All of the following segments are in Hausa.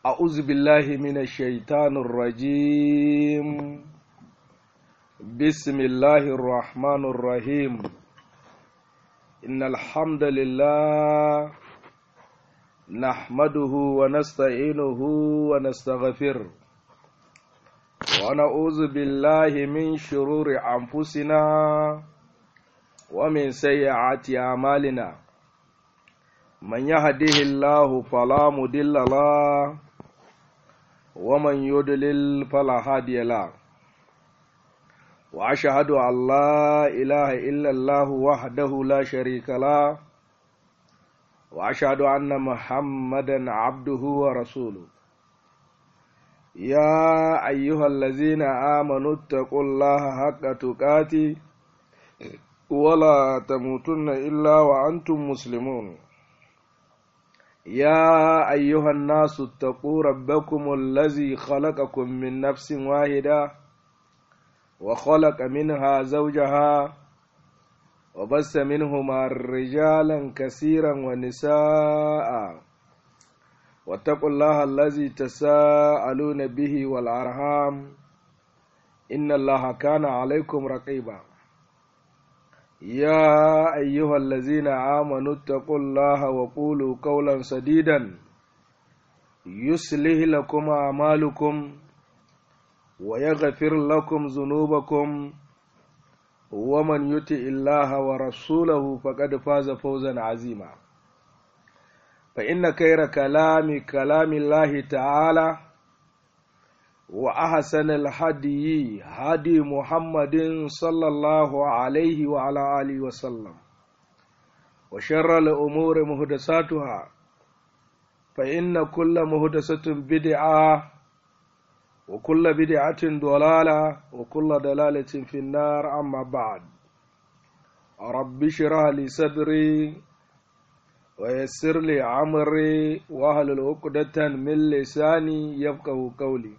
أعوذ بالله من الشيطان الرجيم بسم الله الرحمن الرحيم إن الحمد لله نحمده ونستعينه ونستغفره ونعوذ بالله من شرور أنفسنا ومن سيئات أعمالنا من يهده الله فلا مضل له ومن يضلل فلا هادي له واشهد ان لا اله الا الله وحده لا شريك له واشهد ان محمدا عبده ورسوله يا ايها الذين امنوا اتقوا الله حق تقاته ولا تموتن الا وانتم مسلمون يا أيها الناس اتقوا ربكم الذي خلقكم من نفس واحدة وخلق منها زوجها وبس منهما رجالا كثيرا ونساء واتقوا الله الذي تساءلون به والأرحام إن الله كان عليكم رقيبا يا أيها الذين آمنوا اتقوا الله وقولوا قولا سديدا يصلح لكم أعمالكم ويغفر لكم ذنوبكم ومن يطع الله ورسوله فقد فاز فوزا عظيما فإن خير كلام كلام الله تعالى وأحسن الهدي هدي محمد صلى الله عليه وعلى آله وسلم وشر الأمور مهدساتها فإن كل مهدسة بدعة وكل بدعة ضلالة وكل ضلالة في النار أما بعد رب اشرح لي صدري ويسر لي عمري واهلل عقدة من لساني يفقه قولي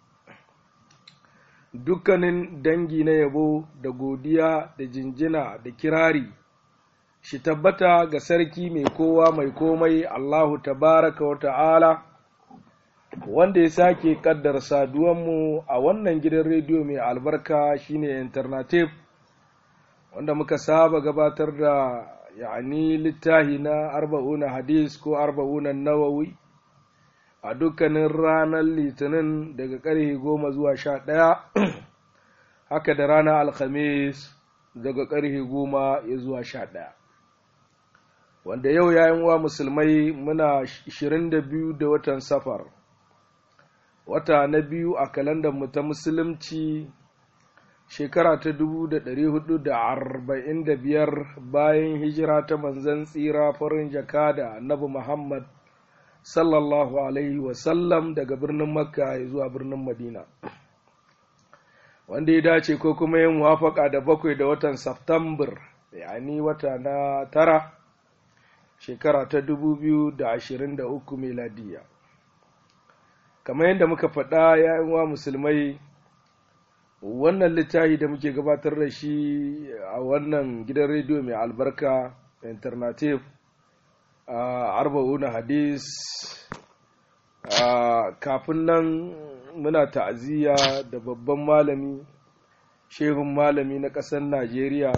dukkanin dangi na yabo da godiya da jinjina da kirari shi tabbata ga sarki mai kowa mai komai Allahu tabaraka wa ta'ala wanda ya sake kaddar saduwanmu a wannan gidan rediyo mai albarka shine alternative wanda muka saba gabatar da yani littahi na arba'una hadis ko arba'una nawawi a dukkanin ranar litinin daga ƙarfe goma zuwa sha ɗaya haka da ranar alhamis daga ƙarfe goma ya zuwa sha ɗaya wanda yau yayin wa musulmai muna 22 da watan safar wata na biyu a kalandar ta musulunci shekara ta 1445 bayan hijira ta manzan tsira farin jaka da annabi muhammad sallallahu alaihi wasallam daga birnin makka zuwa birnin madina wanda ya dace ko kuma yin wafaka da bakwai da watan Septambar, yani wata na tara shekara ta 2023 meladiya kamar yadda muka faɗa yayin wa musulmai wannan littafi da muke gabatar da shi a wannan gidan rediyo mai albarka alternative arba'una hadis kafin nan muna ta'aziyya da babban malami shehun malami na ƙasar najeriya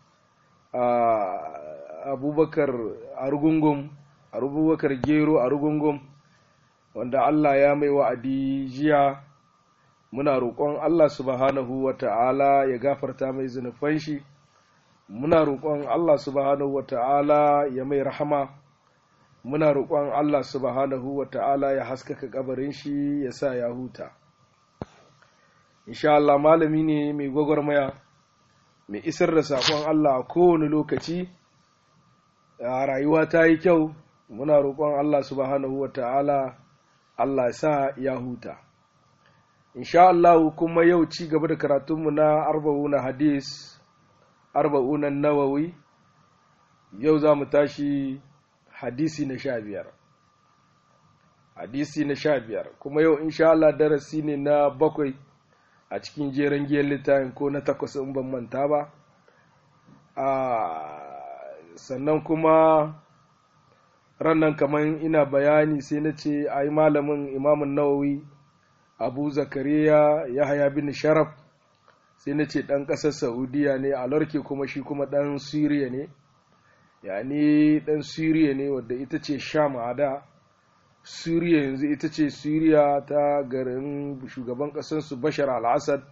abubakar argungun abubakar gero argungun wanda allah ya mai wa'adi jiya muna roƙon allah subhanahu wa ta'ala ya gafarta mai zunufan shi muna roƙon allah subhanahu wa ta'ala ya mai rahama muna roƙon Allah subhanahu wa ta'ala ya haskaka kabarin shi ya sa ya huta. Insha Allah malami ne mai gwagwarmaya, mai isar da saƙon Allah a kowane lokaci, a rayuwa ta yi kyau, muna roƙon Allah subhanahu wa ta'ala Allah ya sa ya huta. Insha Allah kuma yau ci gaba da karatunmu na arba'una hadis, arba'unan nawawi, yau za mu tashi hadisi na sha biyar hadisi na sha biyar kuma yau insha Allah darasi ne na bakwai a cikin jeren giyar littafin ko na takwas in ban manta ba sannan kuma rannan kamar ina bayani sai na ce a yi malamin imamun nawawi abu zakariya yahaya bin sharaf sai na ce ɗan ƙasar saudiya ne a larke kuma shi kuma ɗan siriya ne yani ɗan siriya ne wadda ita ce sham a da siriya yanzu ita ce siriya ta garin shugaban ƙasarsu bashar al-assad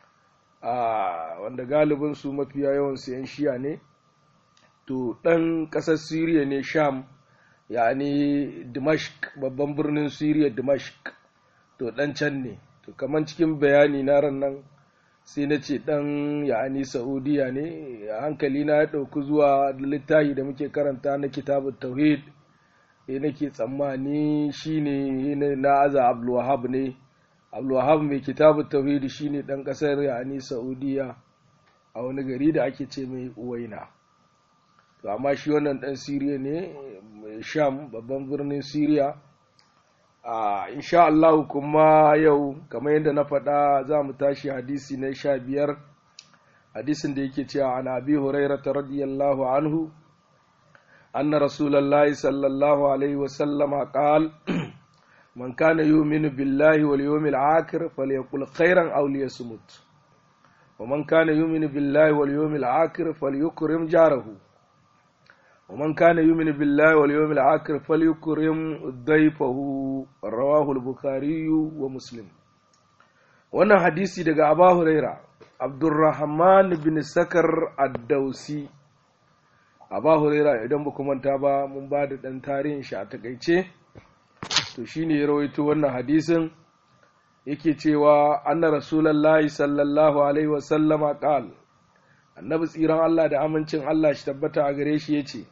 wanda galibinsu mafiya yawan yan shiya ne to ɗan ƙasar siriya ne sham yani dimashq babban birnin siriya dimashq to ɗan can ne to kamar cikin bayani na ran nan sai na ce ɗan ya'ani saudiya ne hankali na ya ɗauki zuwa littafi da muke karanta na kitabun tauhid ya nake tsammani shine na aza abdulwahab ne abdulwahab mai kitabun tauhid shine ɗan ƙasar ya'ani saudiya a wani gari da ake ce mai uwaina to amma shi wannan ɗan siriya ne sham babban birnin siriya a insha Allah kuma yau kamar yadda na faɗa za mu tashi hadisi na sha biyar hadisin da yake cewa an abi hurairata radiyallahu anhu anna rasulallahi sallallahu alaihi wasallama qal man kana yu'minu billahi wal yawmil akhir falyaqul khairan aw liyasmut wa man kana yu'minu billahi wal yawmil akhir falyukrim jarahu ومن كان يؤمن بالله واليوم الآخر فليكرم ضيفه رواه البخاري ومسلم wannan hadisi daga Aba Huraira Abdurrahman bin Sakar Ad-Dausi Aba Huraira idan ba manta ba mun ba da dan tarihin shi a takaice to shine ya rawaito wannan hadisin yake cewa anna rasulullahi sallallahu alaihi wa sallama qala annabi tsiran Allah da amincin Allah shi tabbata a gare shi yace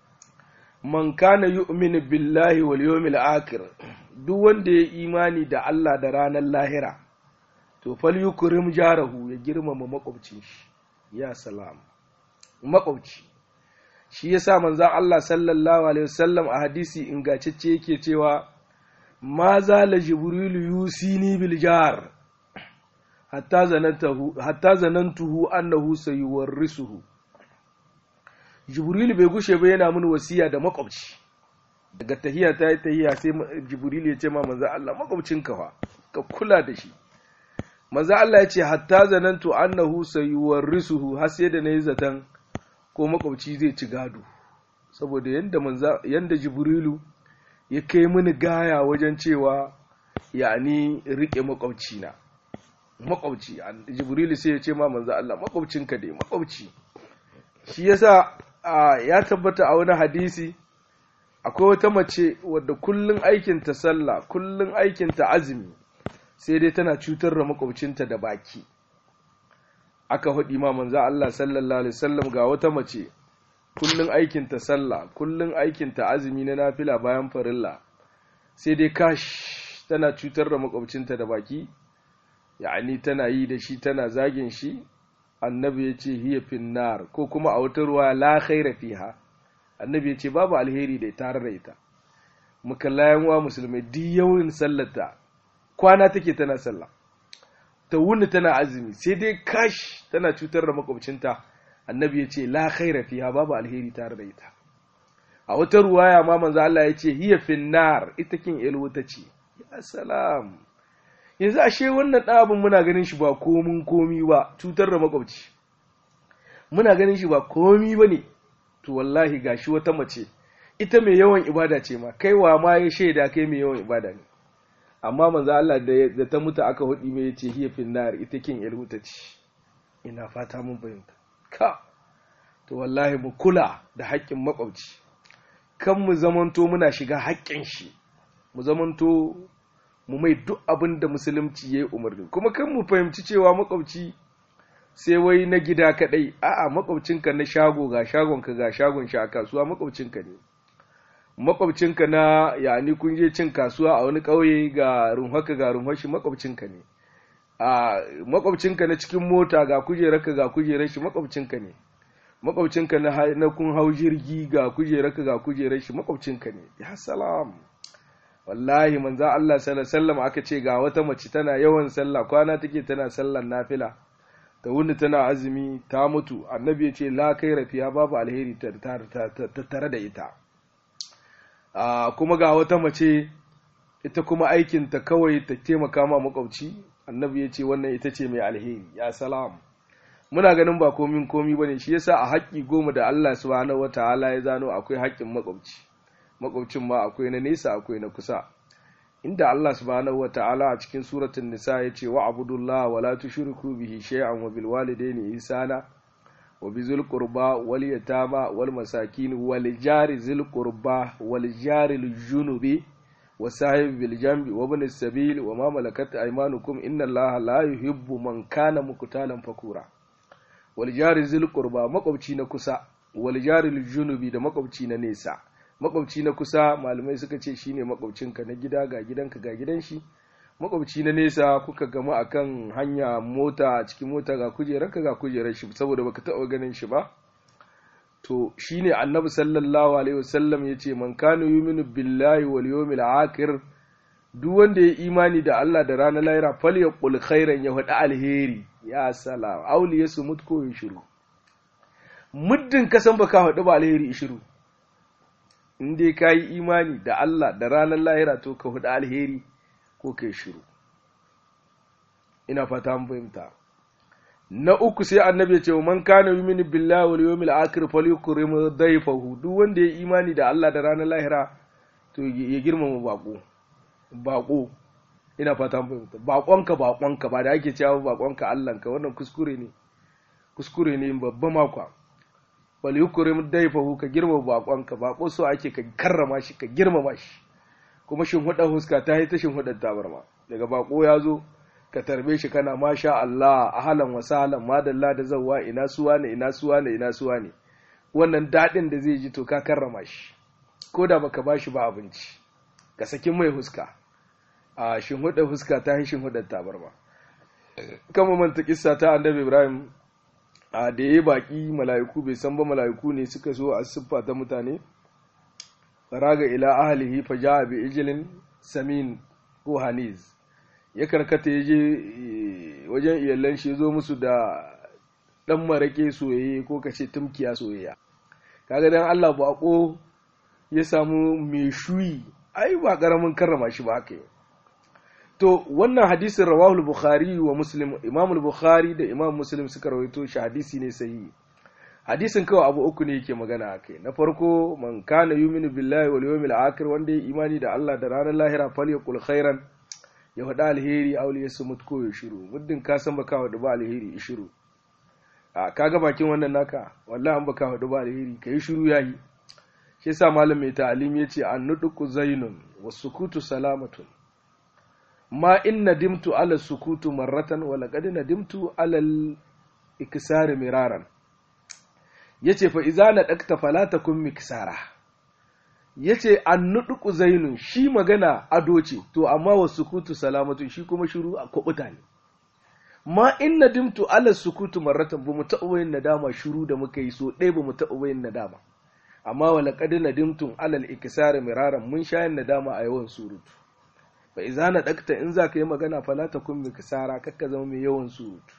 man kana yu'minu billahi wal yawmil akhir duk wanda ya imani da Allah da ranar lahira to fal yukrim jarahu ya girmama makwabcin shi ya salam makwabci shi yasa manzon Allah sallallahu alaihi wasallam a hadisi ingantacce yake cewa ma zala jibrilu yusini bil jar hatta zanantahu hatta zanantuhu annahu sayuwarrisuhu jibrilu bai gushe ba yana mini wasiya da makwabci daga tahiya ta yi tahiya sai jibrilu ya ce ma manzo Allah makwabcinka fa ka kula da shi manzo Allah ya ce hatta zanantu annahu sayuwarrisuhu har sai da nayi zaton ko makwabci zai ci gado saboda yanda manzo yanda jibrilu ya kai mini gaya wajen cewa yani rike makwabci na makwabci jibrilu sai ya ce ma manzo Allah makwabcinka dai makwabci shi yasa ya tabbata a wani hadisi akwai wata mace wadda kullun aikinta sallah kullun aikinta azumi sai dai tana cutar da makwabcinta da baki aka faɗi ma manzo Allah sallallahu alaihi wasallam ga wata mace kullun aikinta sallah kullun aikinta azumi na nafila bayan farilla sai dai kash tana cutar da makwabcinta da baki ya'ani tana yi da shi tana zagin shi annabi ya ce hiya finnar ko kuma a wata ruwa la khaira fiha annabi ya ce babu alheri da tare da ita mukallayan wa musulmai duk yawan sallata kwana take tana sallah ta wuni tana azumi sai dai kash tana cutar da makwabcinta annabi ya ce la khaira fiha babu alheri tare da ita a wata ruwaya ma manzo Allah ya ce hiya finnar ita kin ilwuta ce ya salam yanzu ashe wannan ɗabin muna ganin shi ba komin komi ba cutar da makwabci muna ganin shi ba komi ba ne to wallahi gashi wata mace ita mai yawan ibada ce ma kaiwa ma ya shaida kai mai yawan ibada ne amma manzo Allah da ta mutu aka hudi mai yace hiya finnar ita kin ilhuta ce ina fata mun fahimta ka to wallahi mu kula da haƙƙin makwabci kan mu zamanto muna shiga haƙƙin shi mu zamanto mu mai duk abin da musulunci ya yi umarni kuma kan mu fahimci cewa makwabci sai wai na gida kadai a'a makwabcinka na shago ga shagonka ga shagon shi a kasuwa makwabcinka ne makwabcinka na yani kun je cin kasuwa a wani ƙauye ga runhaka ga runhashi makwabcinka ne a makwabcinka na cikin mota ga kujerarka ga kujerar shi makwabcinka ne makwabcinka na kun hau jirgi ga kujerarka ga kujerar shi makwabcinka ne ya salam wallahi manzo Allah sallallahu alaihi wasallam aka ce ga wata mace tana yawan sallah kwana take tana sallar nafila ta wuni tana azumi ta mutu annabi ya ce la kai rafiya babu alheri tare da ita kuma ga wata mace ita kuma aikinta kawai ta taimaka ma makwabci annabi ya ce wannan ita ce mai alheri ya salam muna ganin ba komin komi bane shi yasa a haƙƙi goma da Allah subhanahu wataala ya zano akwai haƙƙin makwabci makwabcin ma akwai na nesa akwai na kusa inda Allah subhanahu wataala a cikin suratul nisa ya ce wa abudullah wa la tushriku bihi shay'an wa bil walidayni ihsana wa bizul qurba wal yatama wal masakin wal jari zil qurba wal jari al junubi wa sahib bil jambi wa ibn sabil wa ma malakat aymanukum inna allaha la yuhibbu man kana muqtalan fakura wal jari zil qurba makwabci na kusa wal jari al junubi da makwabci na nesa makwabci na kusa malamai suka ce shine makwabcinka na gida ga gidanka ga gidan shi makwabci na nesa kuka gama akan hanya mota a cikin mota ga kujerarka ga kujerar shi saboda baka taɓa ganin shi ba to shine annabi sallallahu alaihi wasallam yace man kana yuminu billahi wal yawmil akhir duk wanda ya imani da Allah da ranar lahira falyaqul khairan ya faɗi alheri ya salam auli yasu mutko ya shiru muddin ka san baka faɗi ba alheri shiru in dai ka yi imani da Allah da ranar lahira to ka faɗi alheri ko kai shiru ina fata mun fahimta na uku sai annabi ya ce man kana yuminu billahi wal yawmil akhir falyukrim dayfahu duk wanda ya imani da Allah da ranar lahira to ya girmama bako bako ina fata mun fahimta bakonka bakonka ba da ake cewa bakonka Allahnka wannan kuskure ne kuskure ne babba makwa falyukrim dayfahu ka girmama bakonka bako so ake ka karrama shi ka girmama shi kuma shin hudar huska ta yi ta shin hudar tabarma daga bako ya zo ka tarbe shi kana masha Allah ahalan wa sahlan madalla da zawwa ina suwa ne ina suwa ne ina suwa ne wannan dadin da zai ji to ka karrama shi ko da baka bashi ba abinci ka saki mai huska a shin hudar huska ta yi shin hudar tabarma kama manta kissa ta annabi Ibrahim a da yayi baki mala'iku bai san ba mala'iku ne suka so a siffa ta mutane faraga ila ahlihi faja'a bi ijlin samin ko haniz ya karkata ya je wajen iyalan shi zo musu da dan marake soyayye ko kace tumkiya soyayya kaga dan Allah bako ya samu mai shuyi ai ba karamin karrama shi ba haka to wannan hadisin rawahu bukhari wa muslim imam bukhari da imam muslim suka rawaito shi hadisi ne sahihi hadisin kawai abu uku ne yake magana akai na farko man kana yuminu billahi wal yawmil akhir wanda ya imani da Allah da ranar lahira falyaqul khairan ya faɗa alheri aure su mutu ko ya shiru muddin ka san baka faɗi ba alheri ya shiru a kaga bakin wannan naka wallahi an baka faɗi ba alheri kai shiru yayi shi yasa malam mai ta'alim yace an nuduku zainun was sukutu salamatun ma in nadimtu ala sukutu marratan wa laqad nadimtu ala al iksar miraran yace fa idza nadakta fala takun miksara yace an nuduku zainun shi magana ado ce to amma wa sukutu salamatu shi kuma shiru a kubuta ne ma in nadimtu ala sukutu marratan bamu taɓa yin nadama shiru da muka yi so ɗaya bamu taɓa yin nadama amma wa laqad nadimtum ala al-ikisar miraran mun sha yin nadama a yawan surutu fa idza nadakta in za ka yi magana fala takun miksara kakka zama mai yawan surutu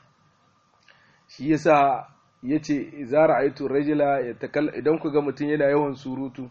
shi yasa yace idza ra'aytu rajula yatakal idan ku ga mutum yana yawan surutu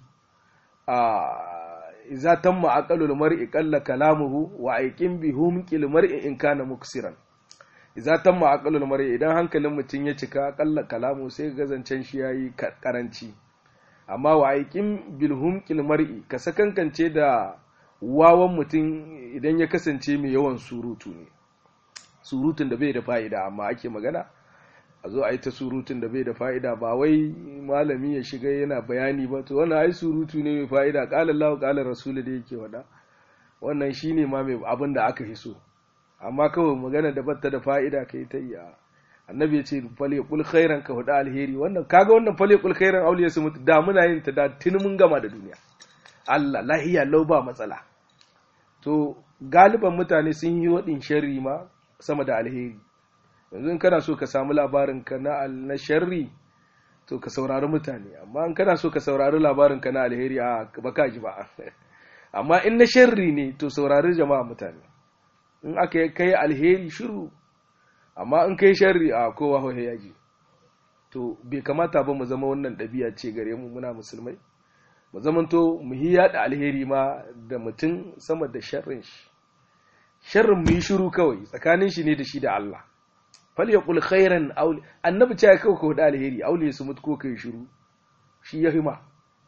iza tamma aqalul mar'i qalla kalamuhu wa aiqin bi humqil mar'i in kana muksiran iza tamma aqalul mar'i idan hankalin mutum ya cika qalla kalamu sai ga zancen shi yayi karanci amma wa aiqin bil humqil mar'i ka sakankance da wawan mutum idan ya kasance mai yawan surutu ne surutun da bai da fa'ida amma ake magana a zo a yi ta surutun da bai da fa'ida ba wai malami ya shiga yana bayani ba to wannan ai surutu ne mai fa'ida ƙalar lawa ƙalar rasulu da yake wada wannan shi ne ma mai abin da aka fi so amma kawai magana da batta da fa'ida ka yi ta yi annabi ya ce fale kul khairan ka hudu alheri wannan kaga wannan fale kul khairan auliya su mutu da muna yin ta da tuni mun gama da duniya Allah lahiya lau ba matsala to galiban mutane sun yi waɗin sharri ma sama da alheri yanzu in kana so ka samu labarin ka na na sharri to ka saurari mutane amma in kana so ka saurari labarin ka na alheri a baka ji ba amma in na sharri ne to saurari jama'a mutane in aka kai alheri shiru amma in kai sharri a kowa hohe ya ji to bai kamata ba mu zama wannan ɗabi'a ce gare mu muna musulmai mu zamanto mu yi yada alheri ma da mutum sama da sharrin shi sharrin mu yi shiru kawai tsakanin shi ne da shi da Allah fal yaqul khairan aw annabi ce kawai ko da alheri aule su mutu ko kai shiru shi ya hima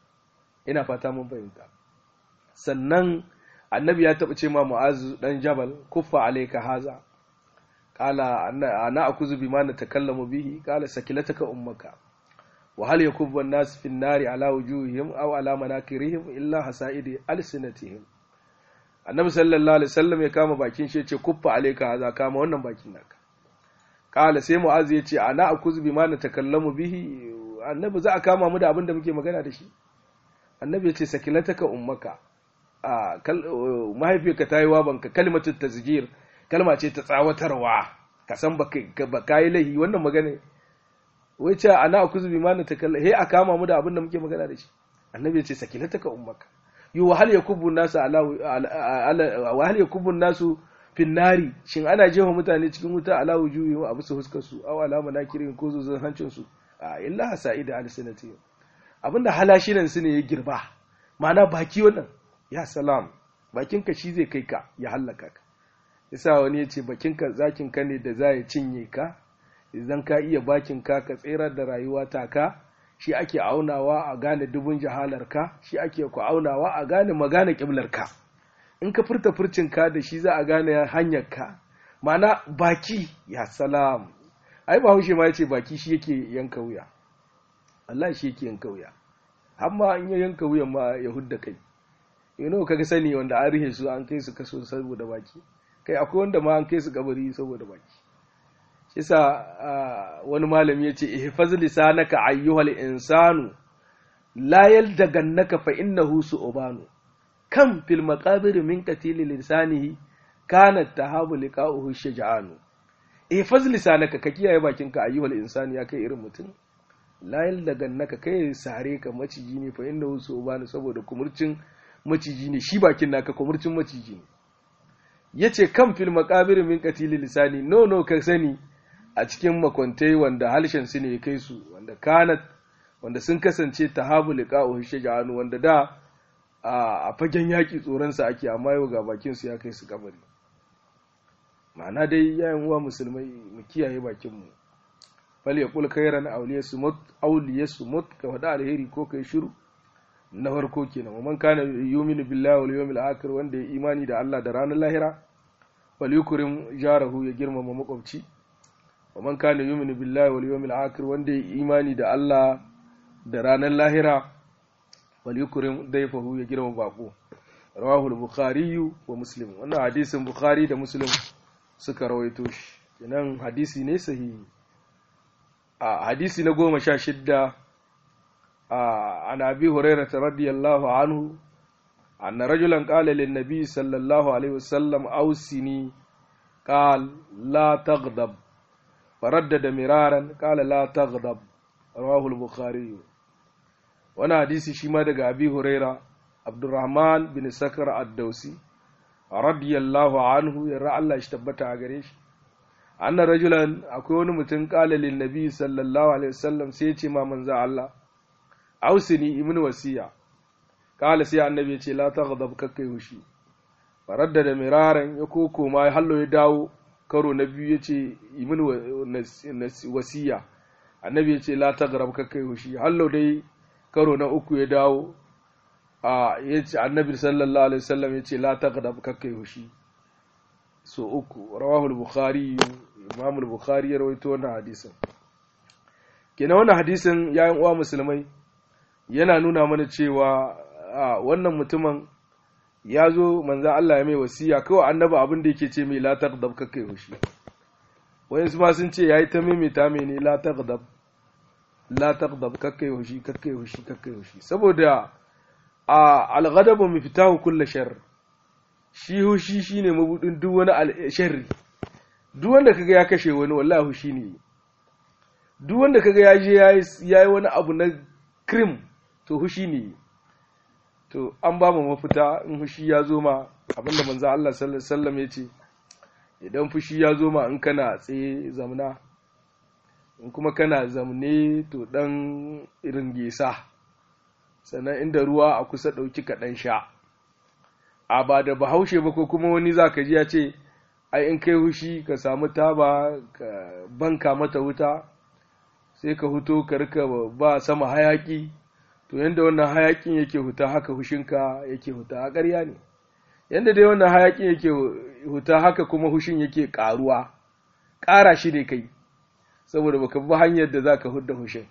ina fata mun fahimta sannan annabi ya taɓa ce ma mu'azu dan jabal kuffa alayka haza qala ana akuzu bima natakallamu bihi qala sakilataka ummaka wa hal yakubbu an-nas fi an-nari ala wujuhihim aw ala manakirihim illa hasaidi alsinatihim annabi sallallahu alaihi wasallam ya kama bakin shi yace kuffa alayka haza kama wannan bakin naka qala sai mu'azu yace ana akuzu bima natakallamu bihi annabi za a kama mu da abin da muke magana da shi annabi yace sakilataka ummaka a mahaifiyarka ta yi wabanka kalmatin tazgir kalma ce ta tsawatarwa ka san ba ka yi lahi wannan magana wai ce ana akuzu bi mana ta kalla he a kama mu da abin da muke magana da shi annabi ya ce sakilataka ummaka yu wa hal yakubu nasu ala wa hal yakubu nasu fin nari shin ana jefa mutane cikin wuta ala wujuhi wa abu su huskar su aw ala manakirin ko zuzun hancin su a illa hasaida alsinati abinda halashinan su ne ya girba ma'ana baki wannan ya salam bakinka shi zai kai ka ya hallaka ka yasa wani ya ce bakinka zakinka ne da za ya cinye ka idan ka iya bakinka ka tserar da rayuwa ta ka shi ake aunawa a gane dubun jahalar ka shi ake ku aunawa a gane magana kiblar ka in ka furta furcin ka da shi za a gane hanyar ka ma'ana baki ya salam ai bahaushe ma ya ce baki shi yake yanka wuya Allah shi yake yanka wuya amma in ya yanka wuyan ma ya hudda kai yano kaga sani wanda an rihe su an kai su kaso saboda baki kai akwai wanda ma an kai su kabari saboda baki shisa wani malami yace ihfaz lisanaka ayyuhal insanu la yaldagannaka fa innahu su'banu kam fil maqabir min qatil lisanihi kana tahabu liqa'uhu shaja'anu ihfaz lisanaka ka kiyaye bakinka ayyuhal insani ya kai irin mutum la yaldagannaka kai sare ka maciji ne fa innahu su'banu saboda kumurcin maciji ne shi bakin naka kumurcin maciji ne yace kan fil maqabir min qatil lisani no no ka sani a cikin makwantai wanda halshen su ne ya kai su wanda kanat wanda sun kasance tahabu liqa'u shaja'anu wanda da a fagen yaki tsoron sa ake amma yau ga bakin su ya kai su kabari ma'ana dai yayin uwa musulmai mu kiyaye bakin mu fal yaqul khairan awliyasumut awliyasumut ka wada alheri ko kai shiru na farko kenan man kana yuminu billahi wal yawmil akhir wanda ya imani da Allah da ranar lahira wal yukrim jarahu ya girmama makwabci man kana yuminu billahi wal yawmil akhir wanda ya imani da Allah da ranar lahira wal yukrim dayfahu ya girmama bako rawahu al-bukhari wa muslim wannan hadisin bukhari da muslim suka rawaito shi kenan hadisi ne sahihi a hadisi na goma sha shidda عن أبي هريرة رضي الله عنه أن رجلا قال للنبي صلى الله عليه وسلم أوصني قال لا تغضب فردد مرارا قال لا تغضب رواه البخاري وانا حديث شما دغ أبي هريرة عبد الرحمن بن سكر الدوسي رضي الله عنه يرى الله اشتبت غريش أن رجلا أكون متن قال للنبي صلى الله عليه وسلم سيتي ما منزع الله ausini ibn wasiya kala sai annabi ya ce la taghdab kakkai hushi faradda da miraran ya koko ma hallo ya dawo karo na biyu ya ce ibn wasiya annabi ya ce la taghdab kakkai hushi hallo dai karo na uku ya dawo a ya ce annabi sallallahu alaihi wasallam ya ce la taghdab kakkai hushi so uku rawahu al-bukhari imam al-bukhari ya rawaito wannan hadisin kenan wannan hadisin yayin uwa musulmai yana nuna mana cewa wannan mutumin ya zo manza Allah ya mai wasiya kawai annaba abin da yake ce mai la taghdab kakkai hushi wayansu ma sun ce yayi ta maimaita mai ne la taghdab la taghdab kakkai hushi kakkai hushi kakkai hushi saboda a al-ghadabu miftahu kulli sharr shi hushi shine mabudin duk wani sharri duk wanda kaga ya kashe wani wallahi hushi ne duk wanda kaga ya je yayi wani abu na krim to hushi ne to an ba mu mafita in hushi ya zo ma abinda manzo Allah sallallahu alaihi wasallam ya ce idan fushi ya zo ma in kana tsaye zamna in kuma kana zamne to dan irin gesa sannan inda ruwa a kusa ɗauki kaɗan sha a ba da bahaushe ba ko kuma wani za ka ji ya ce ai in kai hushi ka samu taba ka banka mata wuta sai ka huto ka rika ba sama hayaki to yanda wannan hayakin yake huta haka hushinka yake huta a ƙarya ne yanda dai wannan hayakin yake huta haka kuma hushin yake ƙaruwa ƙara shi ne kai saboda baka bi hanyar da za ka hudda hushin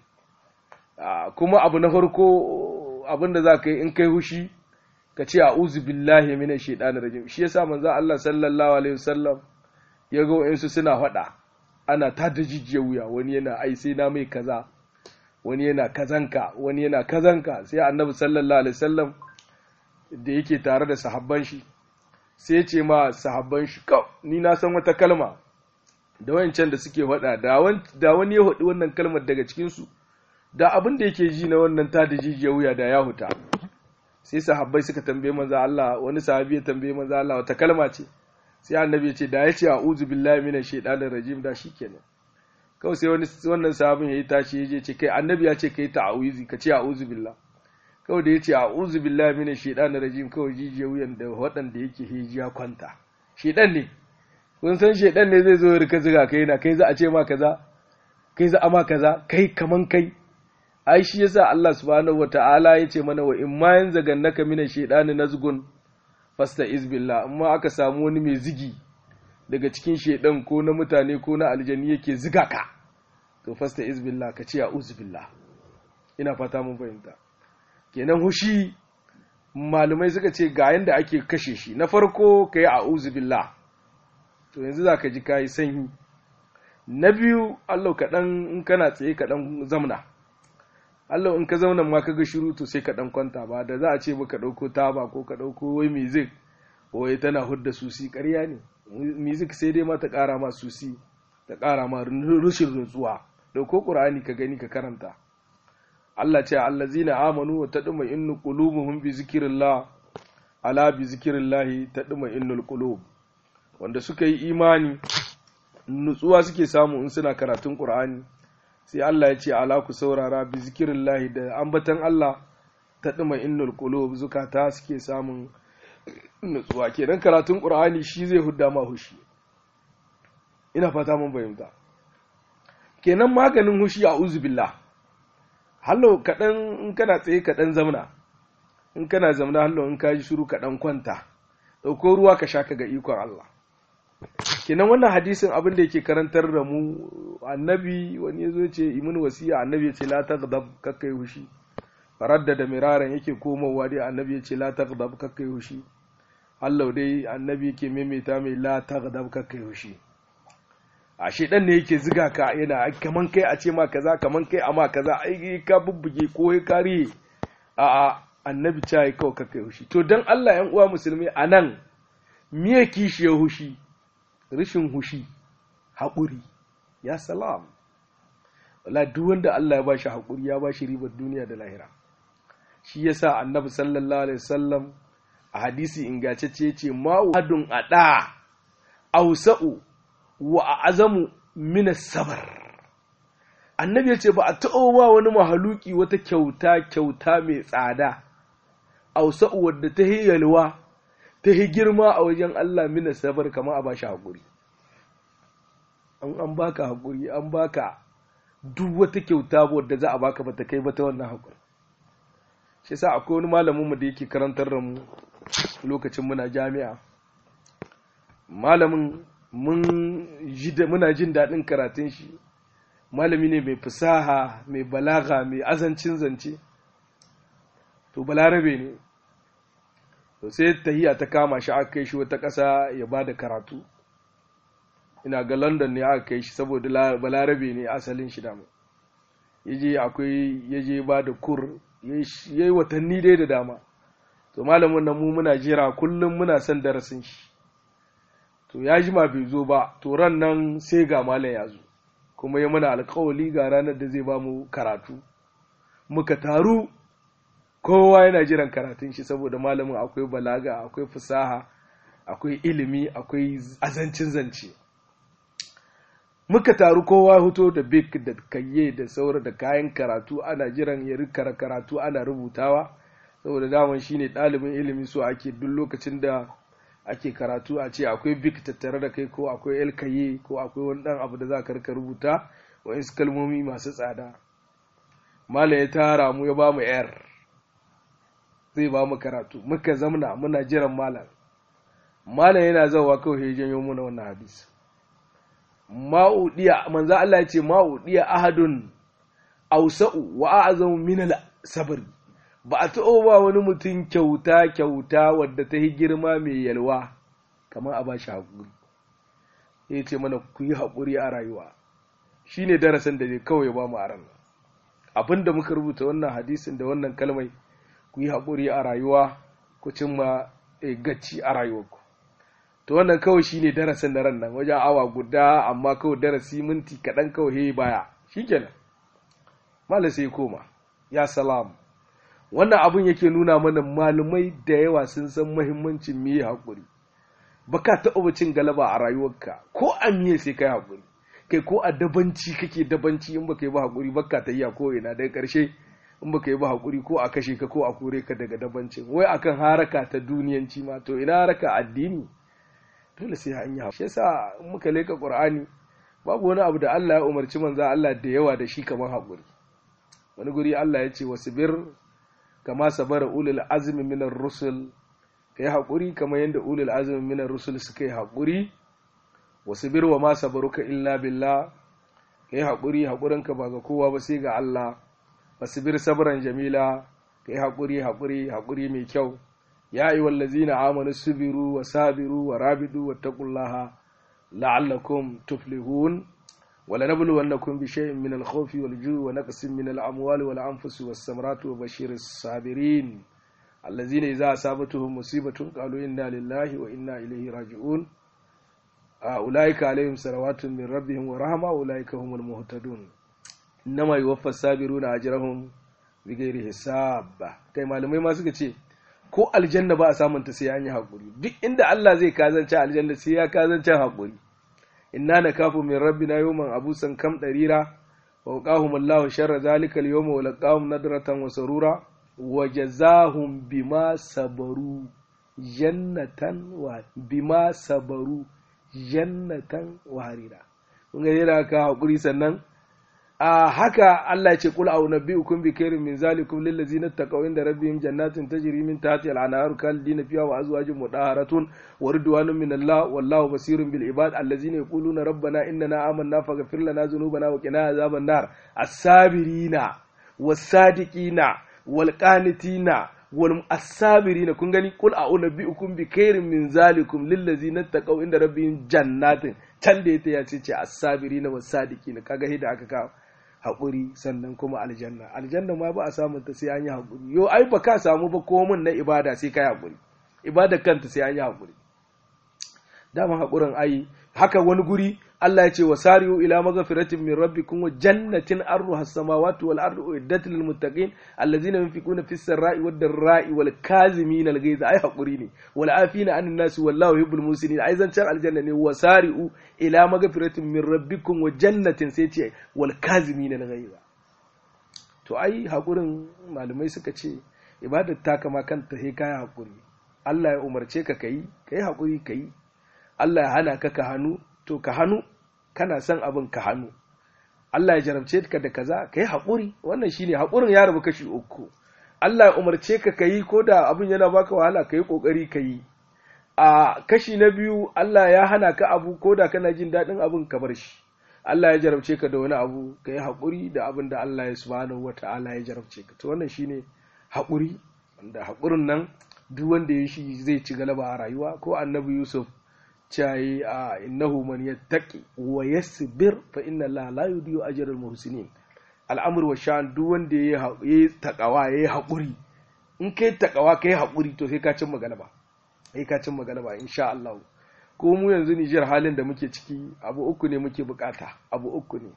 kuma abu na farko abin da za ka yi in kai hushi ka ce a'udhu billahi minash shaitanir rajim shi yasa manzo Allah sallallahu alaihi wasallam ya ga wayansu suna faɗa ana ta da jijiya wuya wani yana ai sai na mai kaza wani yana kazanka wani yana kazanka sai annabi sallallahu alaihi wasallam da yake tare da sahabban shi sai ya ce ma sahabban shi kau ni na san wata kalma da wayancan da suke faɗa da wani ya faɗi wannan kalmar daga cikin su da abin da yake ji na wannan ta da jijiya wuya da ya huta sai sahabbai suka tambaye manzo Allah wani sahabi ya tambaye manzo Allah wata kalma ce sai annabi ya ce da ya ce a'udhu billahi minash shaitanir rajim da shikenan kawai sai wani wannan sahabin yayi tashi yaje ce kai annabi ya ce kai ta'awizi ka ce a'udhu billah kawai da ya ce a'udhu billahi minash shaitanir rajim kawai jijiya wuyan da waɗanda yake hijiya kwanta shedan ne kun san shedan ne zai zo ya rika ziga kai na kai za a ce ma kaza kai za a ma kaza kai kaman kai ai shi yasa Allah subhanahu wata'ala ya ce mana wa in ma yanzagannaka mina shaidani nazgun fasta izbillah amma aka samu wani mai zigi daga cikin shaidan ko na mutane ko na aljani yake ziga ka to fasta izbillah ka ce a'udhu billah ina fata mun fahimta kenan hushi malumai suka ce ga yanda ake kashe shi na farko kai a'udhu billah to yanzu zaka ji kai sanyi na biyu Allah kaɗan in kana tsaye kaɗan zamna Allah in ka zauna ma ka ga shiru to sai ka dan kwanta ba da za a ce ka dauko taba ko ka dauko wai music wai tana hudda susi ƙarya ne music sai dai ma ta ƙara ma susi ta ƙara ma rushin rutsuwa dauko qur'ani ka gani ka karanta Allah ce allazina amanu wa tadma innu qulubuhum bi zikrillah ala bi zikrillah tadma innul qulub wanda suka yi imani nutsuwa suke samu in suna karatun qur'ani sai Allah ya ce ala ku saurara bi zikirillahi da ambatan Allah ta ɗuma innul qulub zukata suke samun nutsuwa kenan karatun Qur'ani shi zai hudda ma hushi ina fata mun bayyana kenan maganin hushi a uzubillah hallo kaɗan in kana tsaye kaɗan zamna in kana zamna hallo in ka ji shiru kaɗan kwanta ɗauko ruwa ka sha ka ga ikon Allah kenan wannan hadisin abin da yake karantar da mu annabi wani yazo ce imin wasiya annabi ya ce la taghdab kakkai hushi faradda da miraran yake komowa dai annabi ya ce la taghdab kakkai hushi Allah dai annabi yake maimaita mai la taghdab kakkai hushi a shedan ne yake ziga ka yana kaman kai a ce ma kaza kaman kai a ma kaza ai ka bubbuge ko ka riye a a annabi ta yi kawai kakkai hushi to dan Allah yan uwa musulmi anan miye kishiyar hushi rashin hushi haƙuri ya salam wala duk wanda Allah ya bashi haƙuri ya bashi ribar duniya da lahira shi yasa annabi sallallahu alaihi wasallam a hadisi ingantacce ce ma wadun ada ausa'u wa azamu min sabar annabi ya ce ba a taɓa ba wani mahaluki wata kyauta kyauta mai tsada ausa'u wadda ta yalwa ta yi girma a wajen Allah mina sabar kama a bashi haƙuri an an baka haƙuri an baka duk wata kyauta wadda za a baka bata kai ba ta wannan haƙuri shi sa akwai wani malamin mu da yake karantar da mu lokacin muna jami'a malamin mun muna jin daɗin karatun shi malami ne mai fasaha mai balaga mai azancin zance to balarabe ne to sai tahiya ta kama shi aka kai shi wata ƙasa ya ba da karatu ina ga london ne aka kai shi saboda balarabe ne asalin shi dama yaje akwai yaje ba da kur ya yi watanni dai da dama to malamin nan mu muna jira kullum muna son darasin shi to ya jima bai zo ba to ran nan sai ga malam ya zo kuma ya mana alkawali ga ranar da zai ba mu karatu muka taru kowa yana jiran karatun shi saboda malamin akwai balaga akwai fasaha akwai ilimi akwai azancin zance muka taru kowa huto da bik da kayye da saura da kayan karatu ana jiran ya rikara karatu ana rubutawa saboda daman shine ɗalibin ilimi so ake duk lokacin da ake karatu a ce akwai bik tattare da kai ko akwai el kayye ko akwai wani ɗan abu da za ka rika rubuta wa'insu kalmomi masu tsada malam ya tara mu ya ba mu yar zai ba mu karatu muka zamna muna jiran malam malam yana zawa kawai ya janyo muna wannan hadisi ma'udiya manzo Allah ya ce ma'udiya ahadun ausa'u wa a'zamu min al-sabr ba a taɓa ba wani mutum kyauta kyauta wadda ta yi girma mai yalwa kamar a bashi haƙuri ya ce mana ku yi haƙuri a rayuwa shine darasin da kawai ba mu a ran abinda muka rubuta wannan hadisin da wannan kalmai ku yi haƙuri a rayuwa ku cimma gacci a rayuwarku to wannan kawai shine darasin da ran nan wajen awa guda amma kawai darasi minti kaɗan kawai he baya shikenan malam sai koma ya salam wannan abun yake nuna mana malumai da yawa sun san muhimmancin me haƙuri baka taɓa cin galaba a rayuwarka ko a miye sai kai haƙuri kai ko a dabanci kake dabanci in baka yi ba haƙuri baka ta iya ko ina daga ƙarshe in baka yi ba haƙuri ko a kashe ka ko a kore ka daga dabancin wai akan haraka ta duniyanci ma to ina haraka addini dole sai an yi shi yasa in muka leka qur'ani babu wani abu da Allah ya umarci manzo Allah da yawa da shi kamar haƙuri wani guri Allah ya ce wasbir kama sabara ulul azmi minar rusul kai haƙuri kamar yadda ulul azmi minar rusul suka yi haƙuri wasbir wa ma sabaruka illa billah kai haƙuri haƙurinka ba ga kowa ba sai ga Allah wasbir sabran jamila kai haƙuri haƙuri haƙuri mai kyau ya ayi wallazina amanu subiru wa sabiru wa rabidu wa taqullaha la'allakum tuflihun ولنبلونكم بشيء من الخوف والجوع ونقص من الأموال والأنفس والثمرات وبشير الصابرين الذين إذا أصابتهم مصيبة قالوا إنا لله وإنا إليه راجعون أولئك عليهم صلوات من ربهم ورحمة أولئك هم المهتدون إنما يوفى الصابرون أجرهم بغير حساب kai malamai ma suka ce ko aljanna ba a samun ta sai an yi haƙuri duk inda Allah zai kazance aljanna sai ya kazance haƙuri inna nakafu min rabbina yawman abusan kam darira wa waqahum Allahu sharra zalika al-yawma wa laqahum nadratan wa surura wa jazahum bima sabaru jannatan wa bima sabaru jannatan wa harira kun ga yana ka hakuri sannan a haka Allah ya ce kul au nabiyukum bi khairin min zalikum lil ladzina taqaw inda rabbihim jannatin tajri min tahtiha al-anharu khalidina fiha wa azwajun mudahharatun wa ridwanun min Allah wallahu basirun bil ibad alladzina yaquluna rabbana innana amanna faghfir lana dhunubana wa qina azaban nar as-sabirina was-sadiqina wal qanitina wal as-sabirina kun gani kul au nabiyukum bi khairin min zalikum lil ladzina taqaw inda rabbihim jannatin can da ya ce ce as-sabirina was-sadiqina kaga hida aka kawo haƙuri sannan kuma aljanna aljanna ma ba a samun ta sai an yi haƙuri yo ai ba ka samu ba komin na ibada sai ka yi haƙuri ibada kanta sai an yi haƙuri dama haƙurin ai haka wani guri Allah ya ce wa sari'u ila maghfiratin min rabbikum wa jannatin arduha as-samawati wal ardu uiddat lil muttaqin allazina yunfiquna fis sarra'i wad dharra'i wal kazimin al ghaiza ai haƙuri ne wal afina anin nas wallahu yuhibbul musinin ai zancan aljanna ne wa sari'u ila maghfiratin min rabbikum wa jannatin sai ce wal kazimin al ghaiza to ai haƙurin malamai suka ce ibadar ta kama kanta sai kai haƙuri Allah ya umarce ka kai kai haƙuri kai Allah ya hana ka ka hannu to ka hannu kana son abin ka hannu Allah ya jarabce ka da kaza ka yi haƙuri wannan shine haƙurin ya rabu kashi uku Allah ya umarce ka ka yi ko da abin yana baka wahala ka yi ƙoƙari ka yi a kashi na biyu Allah ya hana ka abu ko da kana jin daɗin abin ka bar shi Allah ya jarabce ka da wani abu ka yi haƙuri da abin da Allah ya subhanahu wa ta'ala ya jarabce ka to wannan shine haƙuri wanda haƙurin nan duk wanda ya shi zai ci galaba a rayuwa ko annabi Yusuf cayi a innahu man yattaqi wa yasbir fa inna Allah la yudiyu ajral muhsinin al'amur wa sha'an duk wanda ya yi takawa ya yi haƙuri in kai takawa kai haƙuri to sai ka cin magana ba sai ka cin magana ba insha Allah ko mu yanzu Nijar halin da muke ciki abu uku ne muke bukata abu uku ne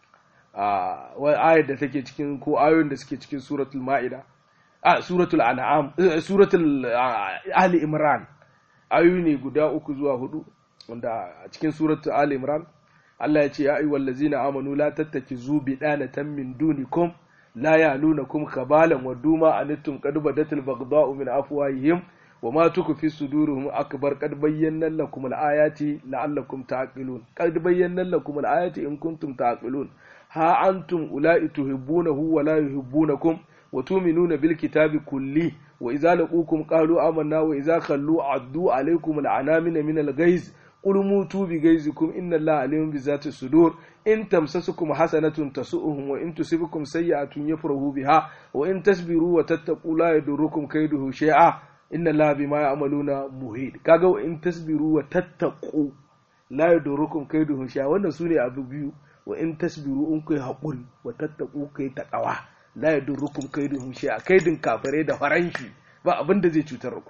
a wai ayar da take cikin ko ayoyin da suke cikin suratul ma'ida a suratul an'am suratul ali imran ayoyi ne guda uku zuwa hudu wanda a cikin suratul ali imran Allah ya ce ya ayyuhal ladzina amanu la tattakizu bidanatan min dunikum la yalunakum khabalan wa duma anittum qad badatil baghdha'u min afwahihim wa ma tukfi suduruhum akbar qad bayyana lakum al-ayati la'allakum ta'qilun qad bayyana lakum al-ayati in kuntum ta'qilun ha antum ula'i tuhibbunahu wa la yuhibbunakum wa tu'minuna bil kitabi kulli wa idza laqukum qalu amanna wa idza khallu addu alaykum al-anamina min al-ghayz qul mutu bi ghayzikum inna allaha alimun bi zati sudur in tamsasukum hasanatun tasu'uhum wa in tusibukum sayyi'atun yafrahu biha wa in tasbiru wa tattaqu la yadurukum kayduhu shay'a inna allaha bima ya'maluna muhit kaga wa in tasbiru wa tattaqu la yadurukum kayduhu shay'a wannan sune abu biyu wa in tasbiru in kai haƙuri wa tattaku kai taƙawa la yadurrukum kaiduhum shay'a kaidin kafirai da faranshi ba abin da zai cutar ku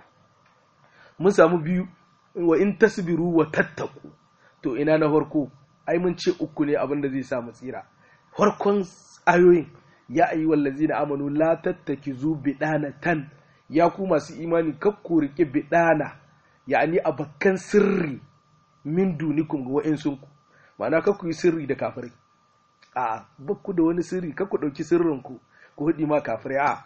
mun samu biyu wa in tasbiru wa tattaku to ina na farko ai mun ce uku ne abin da zai sa mu tsira farkon ayoyin ya ayi wallazina amanu la tattakizu bidanatan ya ku masu imani kakku rike bidana ya'ani abakkan sirri min dunikum ga wa'insunku ma'ana kakku yi sirri da kafirai a bakku da wani sirri kakku ɗauki sirrinku ku hudi ma kafirai a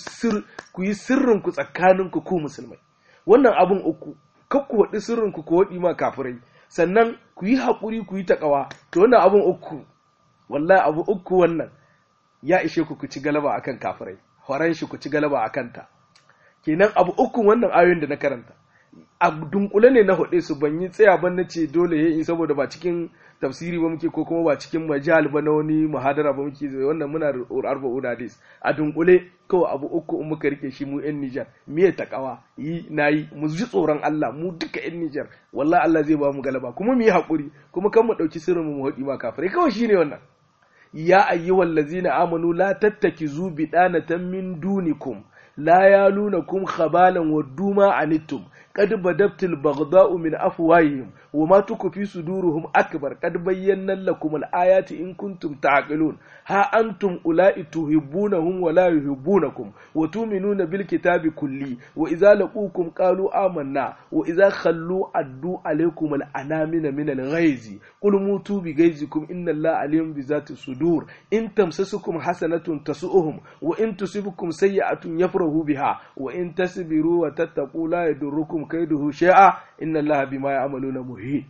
ku yi sirrinku tsakaninku ku musulmai wannan abun uku kakku haɗi sirrinku ku hudi ma kafirai sannan ku yi haƙuri ku yi taƙawa to wannan abun uku wallahi abu uku wannan ya ishe ku ku ci galaba akan kafirai horon shi ku ci galaba akan ta kenan abu uku wannan ayoyin da na karanta a dunkule ne na hudu su ban yi tsaya ban na ce dole ya yi saboda ba cikin tafsiri ba muke ko kuma ba cikin majal ba na wani muhadara ba muke wannan muna arba hadis a dunkule kawai abu uku in muka rike shi mu yan Nijar miye takawa yi nayi mu ji tsoron Allah mu duka yan Nijar wallahi Allah zai ba mu galaba kuma mu yi hakuri kuma kan mu dauki sirrin mu mu hudi ma kafirai kawai shine wannan ya ayyuhal ladzina amanu la tattakizu bidanatan min dunikum la yalunakum khabalan waduma anittum قد بدت البغضاء من أفواههم وما تكفي صدورهم أكبر قد بينا لكم الآيات إن كنتم تعقلون ها أنتم أولئك تحبونهم ولا يحبونكم وتؤمنون بالكتاب كله وإذا لقوكم قالوا آمنا وإذا خلوا أدوا عليكم الأنامن من الغيظ قل موتوا بغيظكم إن الله عليم بذات الصدور إن تمسسكم حسنة تسؤهم وإن تصبكم سيئة يفرحوا بها وإن تصبروا وتتقوا لا يضركم kaiduhu shay'a inna Allah bima ya'maluna muhit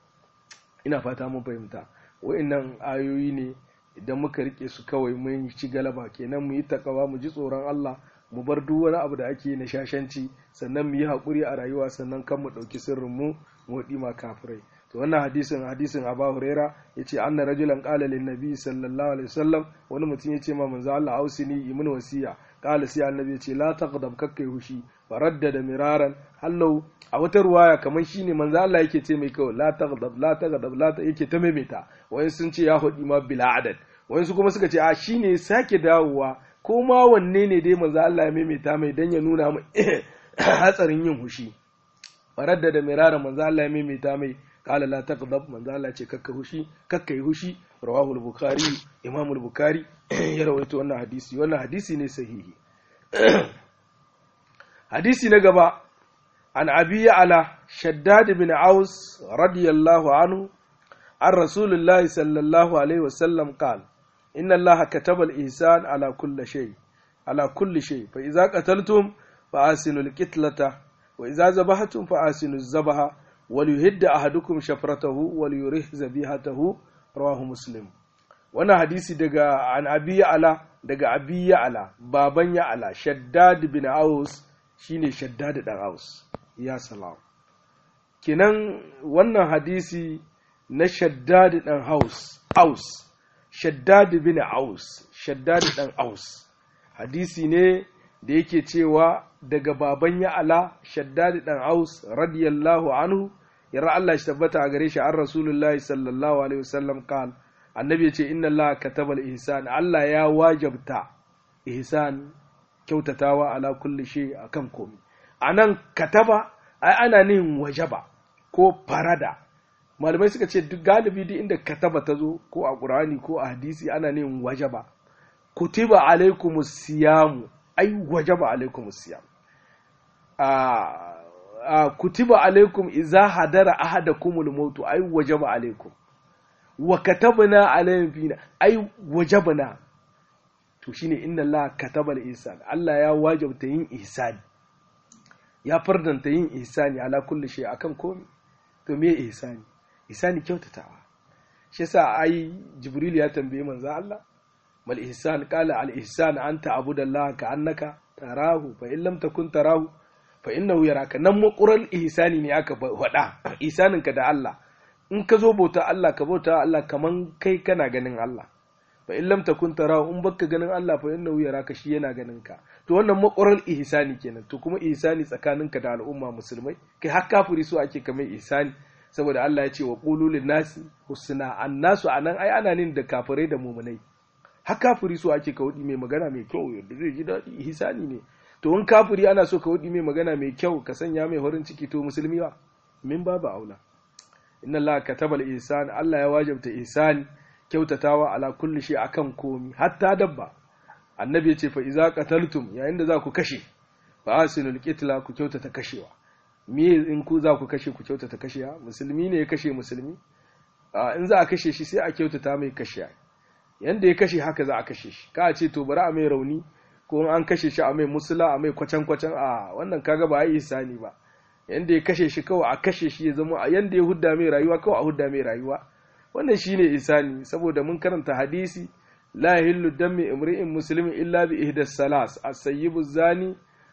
ina fata mun fahimta wa'annan ayoyi ne idan muka rike su kawai mun ci galaba kenan mu yi takawa mu ji tsoron Allah mu bar duk wani abu da ake na shashanci sannan mu yi haƙuri a rayuwa sannan kan mu ɗauki sirrin mu mu ma kafirai to wannan hadisin hadisin Abu Huraira yace anna rajulan qala lin nabi sallallahu alaihi wasallam wani mutum yace ma manzo Allah ausini imin wasiya qala sai annabi yace la taghdab kakkai hushi faraddada miraran hallau a wata ruwaya kamar shine manzo Allah yake ce mai kawai la taghdab la taghdab la ta yake ta maimaita wayan sun ce ya hudi ma bila adad wayan su kuma suka ce a shine sake dawowa ko ma wanne ne dai manzo Allah ya maimaita mai dan ya nuna mu hatsarin yin hushi faraddada miraran manzo Allah ya maimaita mai qala la taghdab manzo Allah ce kakka hushi kakka yi hushi rawahu al-bukhari imam al-bukhari ya rawaito wannan hadisi wannan hadisi ne sahihi hadisi na gaba an abi ala shaddad bin aus radiyallahu anhu an rasulullahi sallallahu alaihi wasallam qala inna allaha kataba al-ihsan ala kulli shay ala kulli shay fa idza qataltum fa asinu al-qitlata wa idza zabahtum fa asinu az-zabaha wal yuhidda ahadukum shafratahu wal yurih zabihatahu rawahu muslim wannan hadisi daga an abi ala daga abi ala baban ya ala shaddad bin aus shine shaddad dan aus ya salam kinan wannan hadisi na shaddad dan haus aus shaddad bin aus shaddad dan aus hadisi ne da yake cewa daga baban ya ala shaddad dan aus radiyallahu anhu yarra Allah shi tabbata a gare shi an rasulullahi sallallahu alaihi wasallam kan annabi ya ce inna Allah kataba al-ihsan Allah ya wajabta ihsan kyautatawa ala kulli shay akan komai anan kataba ai ana nin wajaba ko farada malamai suka ce duk galibi duk inda kataba ta zo ko a qur'ani ko a hadisi ana nin wajaba kutiba alaikumus siyamu ai wajaba alaikumus siyam a kutiba alaikum iza hadara ahadakumul mautu ai wajaba alaikum wa katabna alayhim fina ai wajabna to shine inna Allah kataba al-ihsan Allah ya wajabta yin ihsani ya fardanta yin ihsani ala kulli shay akan komai to me ihsani ihsani kyautatawa shi yasa ai jibril ya tambaye manzo Allah mal ihsan qala al ihsan anta abudallaha ka annaka tarahu fa in lam takun tarahu fa innahu yaraka nan maqural ihsani ne aka faɗa ihsanin ka da Allah in ka zo bauta Allah ka bauta Allah kaman kai kana ganin Allah fa in lam takun tarahu in baka ganin Allah fa innahu yaraka shi yana ganin ka to wannan maqural ihsani kenan to kuma ihsani tsakaninka da al'umma musulmai kai har kafiri so ake kamar ihsani saboda Allah ya ce wa qulu lin nasi husna annasu anan ai ana nin da kafirai da mumunai har kafiri so ake ka wudi mai magana mai kyau yadda zai ji daɗi ihsani ne to in kafiri ana so ka wudi mai magana mai kyau ka sanya mai horin ciki to musulmi wa min babu aula inna Allah kataba al-ihsan Allah ya wajabta ihsani kyautatawa ala kulli shi akan komi hatta dabba annabi ya ce fa iza qataltum yayin da za ku kashe fa asinul qitla ku kyautata kashewa me in ku za ku kashe ku kyautata kashewa musulmi ne ya kashe musulmi in za a kashe shi sai a kyautata mai kashe yanda ya kashe haka za a kashe shi ka ce to bari a mai rauni ko an kashe shi a mai musula a mai kwacan kwacan a wannan kaga ba yi isani ba yanda ya kashe shi kawai a kashe shi ya zama a yanda ya hudda mai rayuwa kawai a hudda mai rayuwa wannan shine isani saboda mun karanta hadisi la yahillu dammi imri'in muslimin illa bi ihdas salas as-sayyibu zani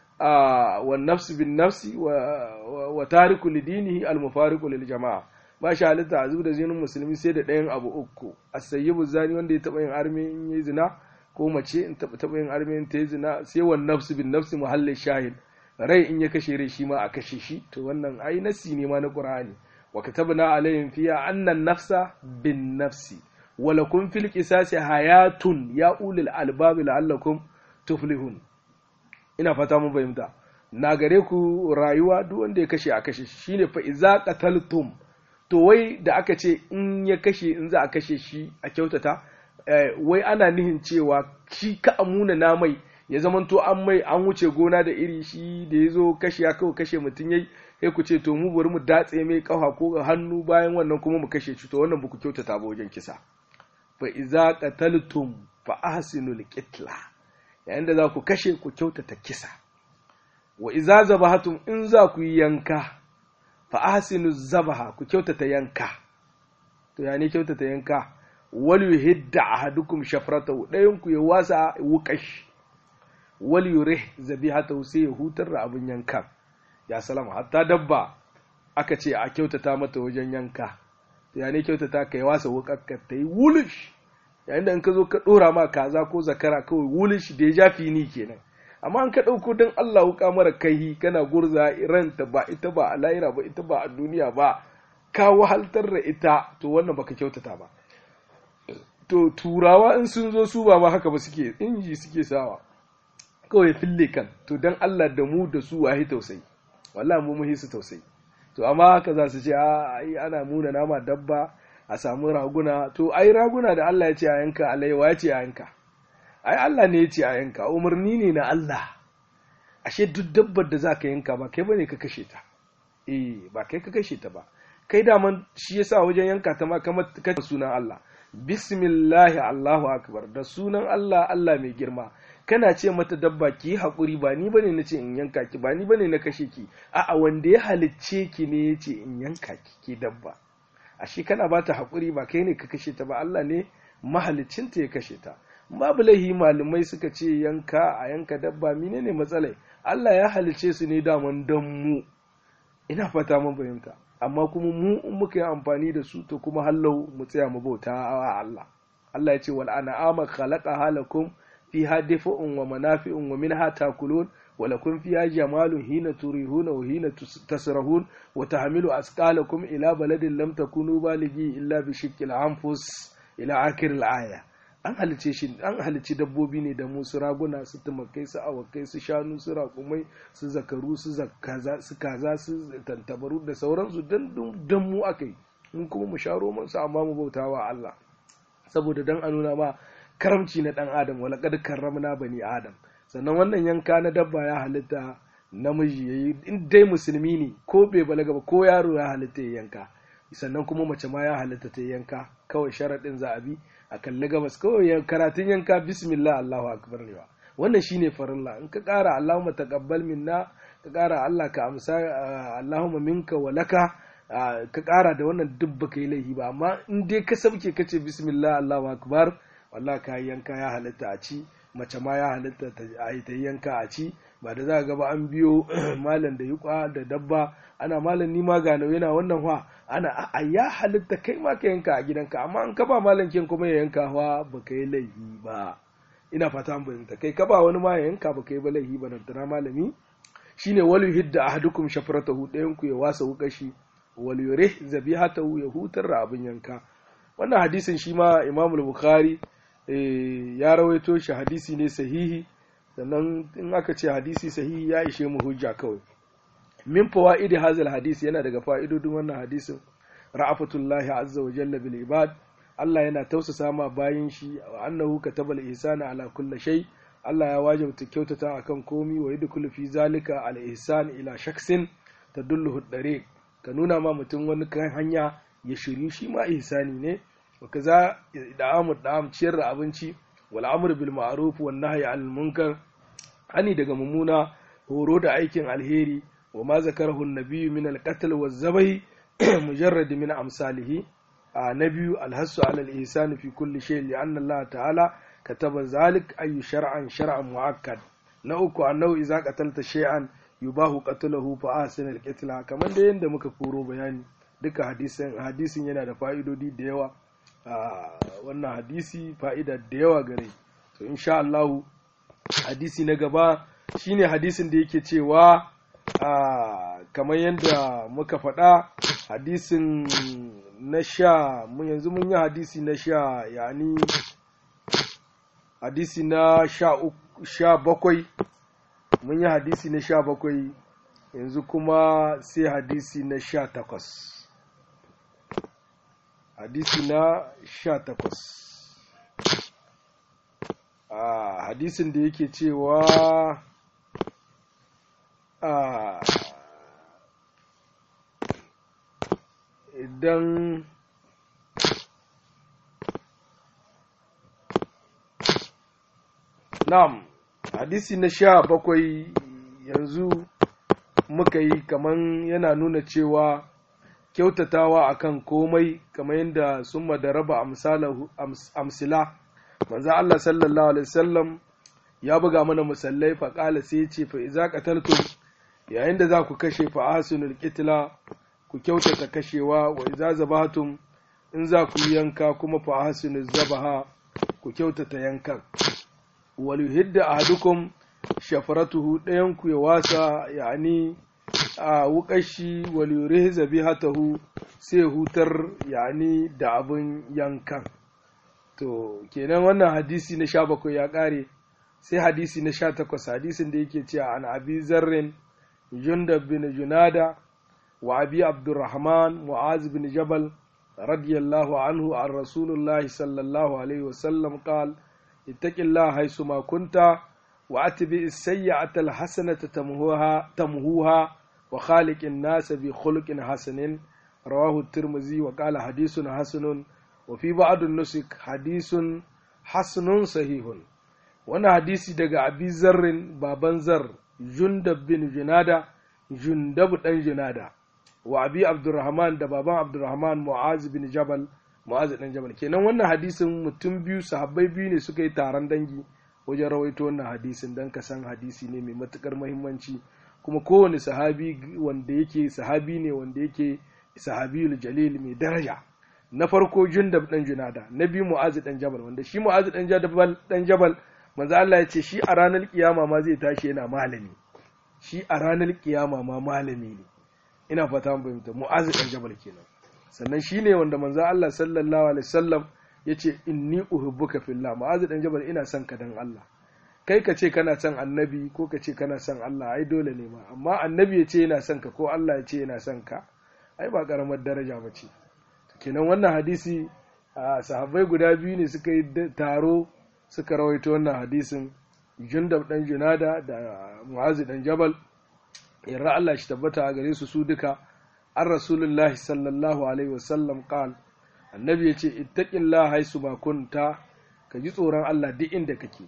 wa nafsi bin nafsi wa tariku lidinihi al-mufariqu lil jama'a ba shi halitta a da zinin musulmi sai da ɗayan abu uku as-sayyibu zani wanda ya taba yin arme in yi zina ko mace in taba taba yin arme in ta yi zina sai wa nafsi bin nafsi muhallin shahid rai in ya kashe rai shi ma a kashe shi to wannan ai nasi ne ma na qur'ani wa katabna alayhim fiha anna an-nafsa bin nafsi ولكم في القصاص حياة يا أولي الألباب لعلكم تفلحون ina fata mun fahimta na gare ku rayuwa duk wanda ya kashe a kashe shi shine fa iza qataltum to wai da aka ce in ya kashe in za a kashe shi a kyautata wai ana nihin cewa shi ka amuna na mai ya zamanto an mai an wuce gona da iri shi da ya zo kashe ya kawai kashe mutum yayi sai ku ce to mu bari mu datse mai kafa ko hannu bayan wannan kuma mu kashe shi to wannan ba ku kyautata ba wajen kisa fa iza qataltum fa ahsinul qitla yayin da za ku kashe ku kyautata kisa wa iza zabahatum in za ku yi yanka fa ahsinu zabaha ku kyautata yanka to ya ne kyautata yanka wal yuhidda ahadukum shafratahu dayan ku ya wasa wukash wal yurih zabihatahu sai ya hutar da abin yankan ya salama hatta dabba aka ce a kyautata mata wajen yanka ya ne kyautata ka yi wasa wukakka ta yi wulish yayin da in ka zo ka ɗora ma kaza ko zakara kawai wulish da ya ja fini kenan amma an ka ɗauko don Allah wuka mara kai kana gurza ranta ba ita ba a lahira ba ita ba a duniya ba ka wahaltar da ita to wannan baka kyautata ba to turawa in sun zo su ba ma haka ba suke inji suke sawa kawai fille kan to don Allah da mu da su wahi tausayi wallahi mu muhi su tausayi to amma haka za su ce a ai ana muna nama dabba a samu raguna to ai raguna da Allah ya ce a yanka alaiwa ya ce a yanka ai Allah ne ya ce a yanka umarni ne na Allah ashe duk dabbar da za ka yanka ba kai bane ka kashe ta eh ba kai ka kashe ta ba kai daman shi yasa wajen yanka ta ma kamar ka sunan Allah bismillahi Allahu akbar da sunan Allah Allah mai girma kana ce mata dabba ki yi haƙuri ba ni bane na ce in yanka ki ba ni bane na kashe ki a'a wanda ya halicce ki ne ya ce in yanka ki ke dabba ashe kana ba ta haƙuri ba kai ne ka kashe ta ba Allah ne mahaliccinta ya kashe ta babu laihi malumai suka ce yanka a yanka dabba menene matsalai Allah ya halicce su ne daman dan mu ina fata mun fahimta amma kuma mu in muka yi amfani da su to kuma hallau mu tsaya mu bauta a Allah Allah ya ce wal an'ama khalaqa halakum fiha difa'un wa manafi'un wa minha takulun wa lakum fiha jamalun hina turihuna wa hina tasrahun wa tahmilu asqalakum ila baladin lam takunu balighi illa bi shiqqil anfus ila akhir al-aya an halice shi an halici dabbobi ne da mu su raguna su tumakai su awakai su shanu su raƙumai su zakaru su zakaza su kaza su tantabaru da sauransu dan dan mu akai mun kuma mu sharo mun su amma mu bautawa Allah saboda dan a nuna ma karamci na ɗan adam wala kad karramna bani adam sannan wannan yanka na dabba ya halitta namiji yayi in dai musulmi ne ko bai balaga ba ko yaro ya halitta ya yanka sannan kuma mace ma ya halitta ta yanka kawai sharaɗin za a bi a kalli gabas kawai karatun yanka bismillah Allahu akbar ne wannan shine farilla in ka ƙara Allahumma taqabbal minna ka ƙara Allah ka amsa Allahumma minka wa laka ka ƙara da wannan duk baka yi laifi ba amma in dai ka sauke ka ce bismillah Allahu akbar wallahi ka yanka ya halitta a ci mace ma ya halitta a yi ta yanka a ci ba da za ga ba an biyo malam da yuƙa da dabba ana malam ni ma gano yana wannan wa ana a ya halitta kai ma ka yanka a gidanka amma an ka ba malam kin kuma ya yanka wa baka yi laifi ba ina fata an bayyana kai ka ba wani ma ya yanka baka yi ba laifi ba nan malami shine walu hidda ahadukum shafratahu ɗayan ku ya wasa wukashi wal yurih zabihatahu ya hutar da abin yanka wannan hadisin shi ma Imam Bukhari ya rawaito shi hadisi ne sahihi sannan in aka ce hadisi sahihi ya ishe mu hujja kawai min fawaidi hazal hadisi yana daga fa'idodin wannan hadisin ra'afatullahi azza wa jalla bil ibad Allah yana tausasa ma bayin shi wa annahu katabal ihsana ala kulli shay Allah ya wajabta kyautata akan komi wa yadkhulu fi zalika al ihsan ila shaksin tadulluhu dariq ka nuna ma mutum wani kan hanya ya shiryu shi ma ihsani ne wa kaza da'amu da'am ciyar da abinci wal amr bil ma'ruf wan nahyi anil munkar hani daga mummuna horo da aikin alheri wa ma zakarahu an-nabiy min al-qatl wa zabai mujarrad min amsalihi na biyu alhassu ala al-ihsan fi kulli shay li anna Allah ta'ala kataba zalik ay shar'an shar'an mu'akkad na uku annahu idza qatalta shay'an yubahu qatluhu fa ahsin al-qitla kamar da yanda muka furo bayani duka hadisin hadisin yana da fa'idodi da yawa wannan hadisi fa'ida da yawa gare to insha Allah hadisi na gaba shine hadisin da yake cewa kamar yadda muka faɗa hadisin na sha yanzu mun yi hadisi na sha yani hadisi na sha bakwai mun yi hadisi na sha bakwai yanzu kuma sai hadisi na sha takwas hadisi na sha takwas a hadisin da yake cewa a idan na'am hadisi na sha bakwai yanzu muka yi kaman yana nuna cewa kyautatawa akan komai kamar yadda sun da raba amsila manzo Allah sallallahu alaihi wasallam ya buga mana musallai faƙala sai ya ce fa iza qataltum yayin da za ku kashe fa ahsinul qitla ku kyautata kashewa wa iza zabatum in za ku yanka kuma fa ahsinuz zabaha ku kyautata yankan wal yuhidda ahadukum shafaratuhu ɗayan ku ya wasa yani a wukashi wal yurih zabihatahu sai hutar yani da abin yankan to kenan wannan hadisi na sha bakwai ya ƙare sai hadisi na sha takwas hadisin da yake cewa an abi zarrin jundab bin junada wa abi abdurrahman mu'az bin jabal radiyallahu anhu an rasulullahi sallallahu alaihi wasallam qal ittaqillaha haythu ma kunta wa atbi as-sayyi'ata al-hasanata tamhuha tamhuha wa khaliqin nas bi khuluqin hasanin rawahu at-tirmidhi wa qala hadithun hasanun wa fi ba'd an-nusuk hadithun hasanun sahihun wani hadisi daga abi zarrin baban zar jundab bin junada jundabu dan junada wa abi abdurrahman da baban abdurrahman mu'az bin jabal mu'az dan jabal kenan wannan hadisin mutum biyu sahabbai biyu ne suka yi taron dangi wajen rawaito wannan hadisin dan ka san hadisi ne mai matukar muhimmanci kuma kowane sahabi wanda yake sahabi ne wanda yake sahabiyul jalil mai daraja na farko jundab dan junada na biyu mu'az dan jabal wanda shi mu'az dan jabal dan jabal manzo Allah ya ce shi a ranar kiyama ma zai tashi yana malami shi a ranar kiyama ma malami ne ina fata mun fahimta mu'az dan jabal kenan sannan shine wanda manzo Allah sallallahu alaihi wasallam yace inni uhibbuka fillah mu'az dan jabal ina son ka dan Allah kai ka ce kana son annabi ko ka ce kana son Allah ai dole ne ma amma annabi ya ce yana son ka ko Allah ya ce yana son ka ai ba karamar daraja ba ce kenan wannan hadisi a sahabbai guda biyu ne suka yi taro suka rawaito wannan hadisin jundab dan junada da mu'azi dan jabal yarra Allah shi tabbata a gare su su duka an rasulullah sallallahu alaihi wasallam qal annabi yace ittaqillah haisu ma kunta ka ji tsoron Allah duk inda kake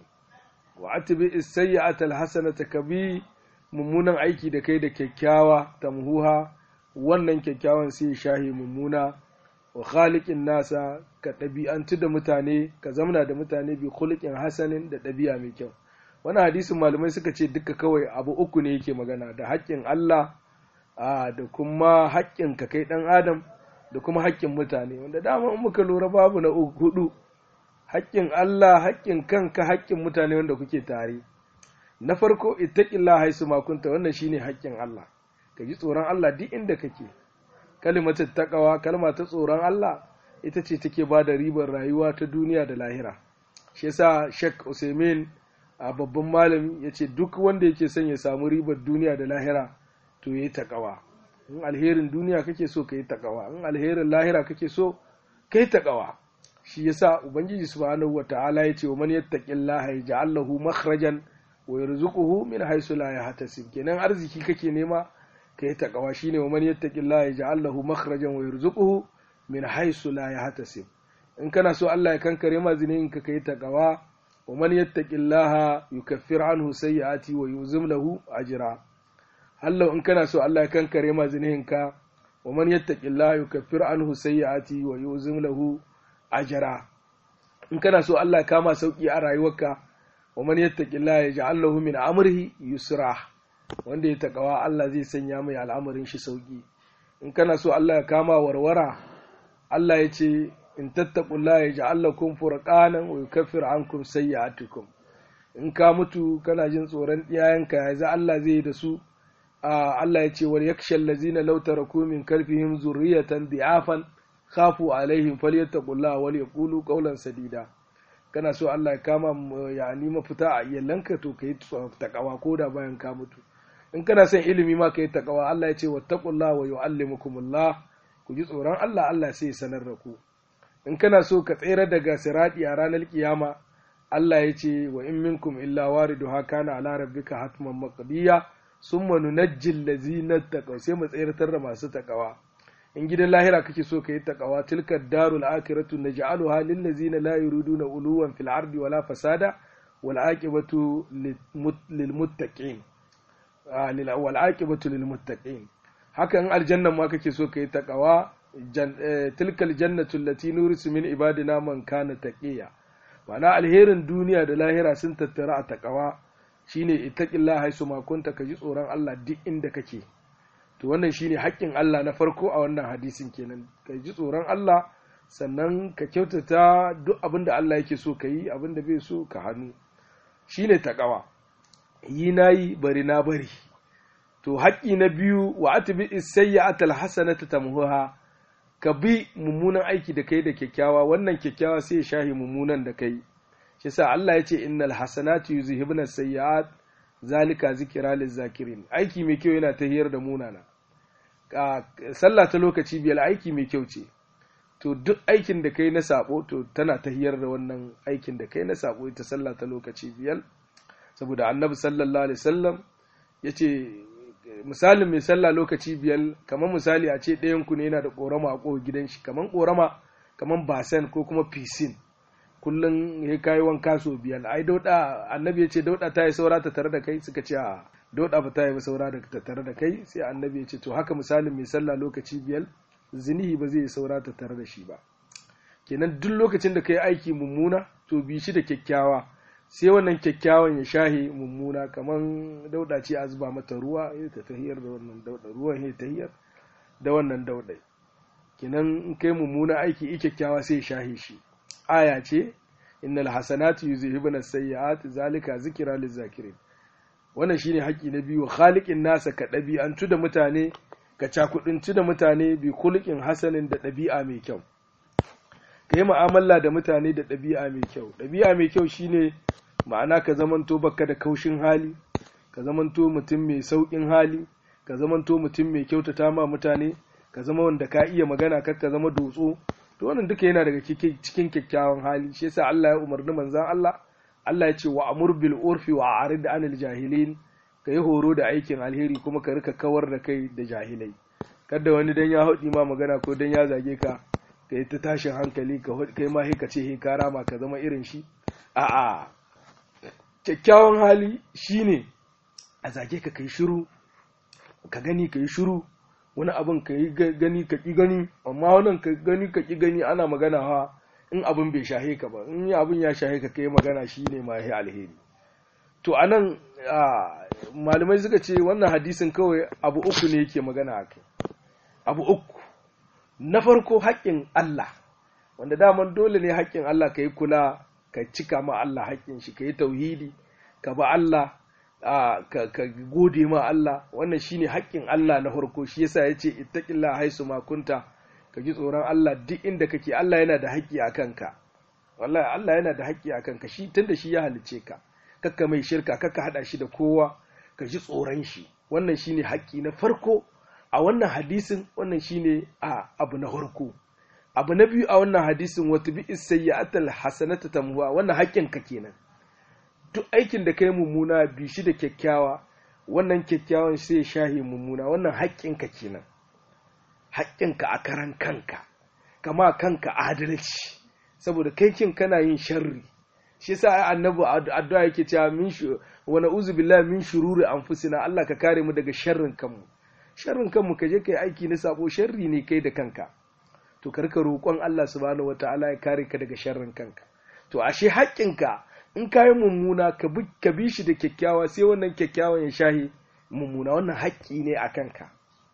wa atbi as-sayyi'ata al-hasanata kabi mummunan aiki da kai da kyakkyawa tamhuha wannan kyakkyawan sai shahi mummuna wa khaliqin nasa ka ɗabi'antu da mutane ka zamana da mutane bi khuluqin hasanin da ɗabi'a mai kyau wannan hadisin malamai suka ce duka kawai abu uku ne yake magana da haƙƙin Allah da kuma haƙƙin ka kai ɗan adam da kuma haƙƙin mutane wanda dama in muka lura babu na hudu haƙƙin Allah haƙƙin kanka haƙƙin mutane wanda kuke tare na farko ittaqillah haisu ma kunta wannan shine haƙƙin Allah ka ji tsoron Allah duk inda kake kalimatu taqwa kalma ta tsoron Allah ita ce take ba da ribar rayuwa ta duniya da lahira shi yasa Sheikh Usaimin a babban malami yace duk wanda yake son ya samu ribar duniya da lahira to yayi taqwa in alherin duniya kake so kai taqwa in alherin lahira kake so kai taqwa shi yasa ubangiji subhanahu wataala yace wa man yattaqillaha yaj'al lahu makhrajan wa yarzuquhu min haythu la yahtasib kenan arziki kake nema kai taqwa shine wa man yattaqillaha yaj'al lahu makhrajan wa yarzuquhu min haythu la yahtasib in kana so Allah ya kankare ma zinin ka kai taqwa wa man yattaqillaha yukaffir anhu sayyi'ati wa yuzim lahu ajra Allah in kana so Allah ya kankare ma zinin ka wa man yattaqillaha yukaffir anhu sayyi'ati wa yuzim lahu ajra in kana so Allah ya kama sauki a rayuwarka wa man yattaqillaha yaj'al lahu min amrihi yusra wanda ya takawa Allah zai sanya mai al'amarin shi sauki in kana so Allah ya kama warwara Allah ya ce in tattaqullaha yaj'al lakum furqanan wa yukaffir ankum sayyi'atikum in ka mutu kana jin tsoron iyayenka yanzu Allah zai yi da su Allah ya ce wal yakshal ladzina law taraku min kalfihim zurriyatan di'afan khafu alaihim falyattaqullaha wal yaqulu qawlan sadida kana so Allah ya kama ya ni mafita a iyalanka to kai takawa ko da bayan ka mutu in kana son ilimi ma kai takawa Allah ya ce wattaqullaha wa yuallimukumullah ku ji tsoron Allah Allah sai ya sanar da ku in kana so ka tsere daga sirati a ranar kiyama Allah ya ce wa in minkum illa wariduha kana ala rabbika hatman maqdiya summa nunajjil ladzina taqaw sai mu tsayartar da masu takawa in gidan lahira kake so ka yi takawa tilka darul akhiratu naj'aluha lil ladzina la yuriduna uluwan fil ardi wala fasada wal aqibatu lil muttaqin wal aqibatu lil muttaqin hakan aljanna ma kake so ka yi takawa tilka al jannatu allati nurisu min ibadina man kana taqiya ma'ana alherin duniya da lahira sun tattara a takawa shine ittaqillaha haisu ma kunta ka ji tsoron Allah duk inda kake to wannan shine haƙƙin Allah na farko a wannan hadisin kenan ka ji tsoron Allah sannan ka kyautata duk abin da Allah yake so ka yi abin da bai so ka hannu shine taqwa yi nayi bari na bari to haƙƙi na biyu wa atbi as-sayyi'ata al-hasanata tamhuha ka bi mummunan aiki da kai da kyakkyawa wannan kyakkyawa sai ya shahi mummunan da kai shi sa Allah ya ce innal hasanatu yuzhibuna sayyi'at zalika zikira lizakirin aiki mai kyau yana tahiyar da munana sallah ta lokaci biyar aiki mai kyau ce to duk aikin da kai na sabo to tana tahiyar da wannan aikin da kai na sabo ita sallah ta lokaci biyar saboda annabi sallallahu alaihi wasallam ya ce misalin mai sallah lokaci biyar kamar misali a ce ɗayan ku ne yana da ƙorama a ƙofar gidan shi kamar ƙorama kamar basen ko kuma fisin kullum ya kayi wanka so biyar ai dauda annabi ya ce dauda ta yi saura ta tare da kai suka ce a dauda ba ta yi saura da ta tare da kai sai annabi ya ce to haka misalin mai sallah lokaci biyar zinihi ba zai yi saura ta tare da shi ba kenan duk lokacin da ka yi aiki mummuna to bi shi da kyakkyawa sai wannan kyakkyawan ya shahe mummuna kamar dauda ce a zuba mata ruwa ya ta tahiyar da wannan dauda ruwan ya tahiyar da wannan dauda kenan in kai mummuna aiki i kyakkyawa sai ya shahe shi aya ce innal hasanatu yuzhibuna sayyi'at zalika zikra lizakirin wannan shine haƙi na biyu khaliqin nasa ka ɗabi'antu da mutane ka cakudinci da mutane bi khuluqin hasanin da ɗabi'a mai kyau ka yi mu'amala da mutane da ɗabi'a mai kyau ɗabi'a mai kyau shine ma'ana ka zamanto baka da kaushin hali ka zamanto mutum mai sauƙin hali ka zamanto mutum mai kyautata ma mutane ka zama wanda ka iya magana kar ka zama dotso to wannan duka yana daga cikin kyakkyawan hali shi yasa Allah ya umarni manzon Allah Allah ya ce wa amur bil urfi wa arid anil jahilin ka yi horo da aikin alheri kuma ka rika kawar da kai da jahilai kada wani dan ya haɗi ma magana ko dan ya zage ka ka yi ta tashin hankali ka kai ma ka ce he ka rama ka zama irin shi a'a kyakkyawan hali shine a zage ka kai shiru ka gani ka yi shiru wani abin ka yi gani ka ƙi gani amma wannan ka gani ka ƙi gani ana magana ha in abin bai shahe ka ba in abin ya shahe ka kai magana shine ma ya alheri to anan malamai suka ce wannan hadisin kawai abu uku ne yake magana a kai abu uku na farko haƙƙin Allah wanda daman dole ne haƙƙin Allah ka yi kula ka cika ma Allah haƙƙin shi ka yi tauhidi ka ba Allah ka gode ma Allah wannan shine haƙƙin Allah na farko shi yasa ya ce ittaqillah haisu ma kunta ka ji tsoron Allah duk inda kake Allah yana da haƙƙi a kanka wallahi Allah yana da haƙƙi a kanka shi tunda shi ya halice ka kakka mai shirka kakka hada shi da kowa ka ji tsoron shi wannan shine haƙƙi na farko a wannan hadisin wannan shine a abu na farko abu na biyu a wannan hadisin wata bi sayyi'atal hasanata tamhuwa wannan haƙƙin ka kenan duk aikin da kai mummuna bi shi da kyakkyawa wannan kyakkyawan sai shahi mummuna wannan haƙƙin ka kenan haƙƙin ka a karan kanka kama kanka adalci saboda kai kin kana yin sharri shi yasa ai annabi addu'a yake cewa min wa na'uzu billahi min shururi anfusina Allah ka kare mu daga sharrin kanmu sharrin kanmu ka je kai aiki na sabo sharri ne kai da kanka to karka roƙon Allah subhanahu wataala ya kare ka daga sharrin kanka to ashe haƙƙinka in ka yi mummuna ka bi shi da kyakkyawa sai wannan kyakkyawan ya shahi mummuna wannan haƙƙi ne a kanka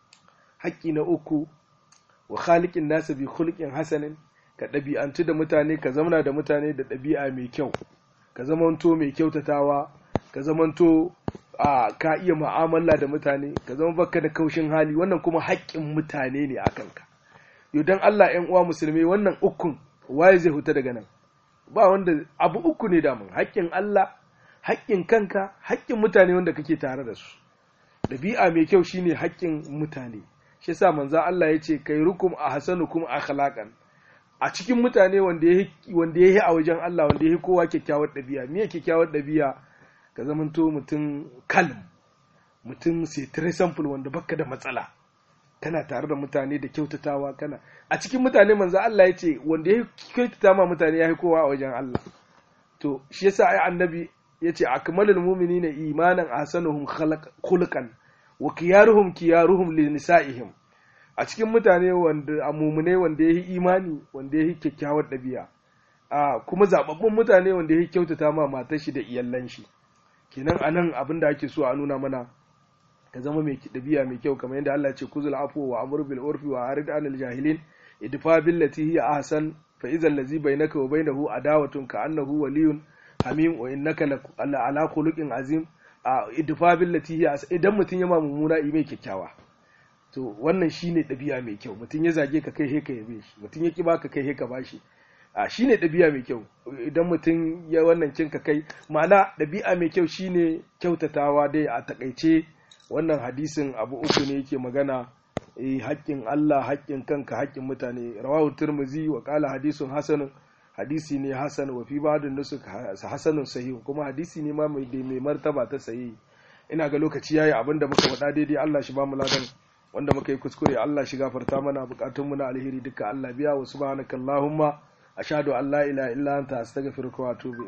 haƙƙi na uku wa khaliqin nasu bi khuluqin hasanin ka ɗabi'antu da mutane ka zamana da mutane da ɗabi'a mai kyau ka zamanto mai kyautatawa ka zamanto a ka iya mu'amala da mutane ka zama baka da kaushin hali wannan kuma haƙƙin mutane ne a kanka yau dan Allah ƴan uwa musulmai wannan ukun waye zai huta daga nan ba wanda abu uku ne damun haƙƙin Allah haƙƙin kanka haƙƙin mutane wanda kake tare da su ɗabi'a mai kyau shine haƙƙin mutane shi yasa manzo Allah ya ce kai rukum a hasanukum akhlaqan a cikin mutane wanda ya wanda yi a wajen Allah wanda ya kowa kyakkyawar ɗabi'a me kyakkyawar ɗabi'a ka zamanto mutum kalm mutum sai sample wanda baka da matsala kana tare da mutane da kyautatawa kana a cikin mutane manzo Allah ya ce wanda ya kyautata ma mutane ya kowa a wajen Allah to shi yasa ai annabi ya ce akmalul mu'minina imanan ahsanuhum khuluqan wa kiyaruhum kiyaruhum li nisa'ihim a cikin mutane wanda a mumune wanda ya yi imani wanda ya yi kyakkyawar ɗabi'a a kuma zababbun mutane wanda ya yi kyautata ma matar shi da iyallan shi kenan anan abin da ake so a nuna mana ka zama mai ɗabi'a mai kyau kamar yadda Allah ya ce kuzul afu wa amr bil urfi wa arid anil jahilin idfa billati hiya ahsan fa idza allazi bainaka wa bainahu adawatun ka annahu waliyun hamim wa innaka la ala khuluqin azim a idfa billati hiya idan mutun ya ma mummuna mai kyakkyawa to wannan shine ɗabi'a mai kyau mutum ya zage ka kai ka yabe shi mutum ya ki baka kai ka bashi a shine ɗabi'a mai kyau idan mutum ya wannan cin ka kai ma'ana ɗabi'a mai kyau shine kyautatawa dai a takaice wannan hadisin abu uku ne yake magana eh haƙƙin Allah haƙƙin kanka haƙƙin mutane rawahu tirmizi wa qala hadisun hasanun hadisi ne hasan wa fi ba'd nusuk hasanun sahih kuma hadisi ne ma mai mai martaba ta sahih ina ga lokaci yayi abinda muka faɗa daidai Allah shi ba mu ladan wanda muka yi kuskure Allah shi gafarta mana bukatunmu na alheri duka Allah biya wa subhanakallahumma ashhadu an la ilaha illa anta astaghfiruka wa atubu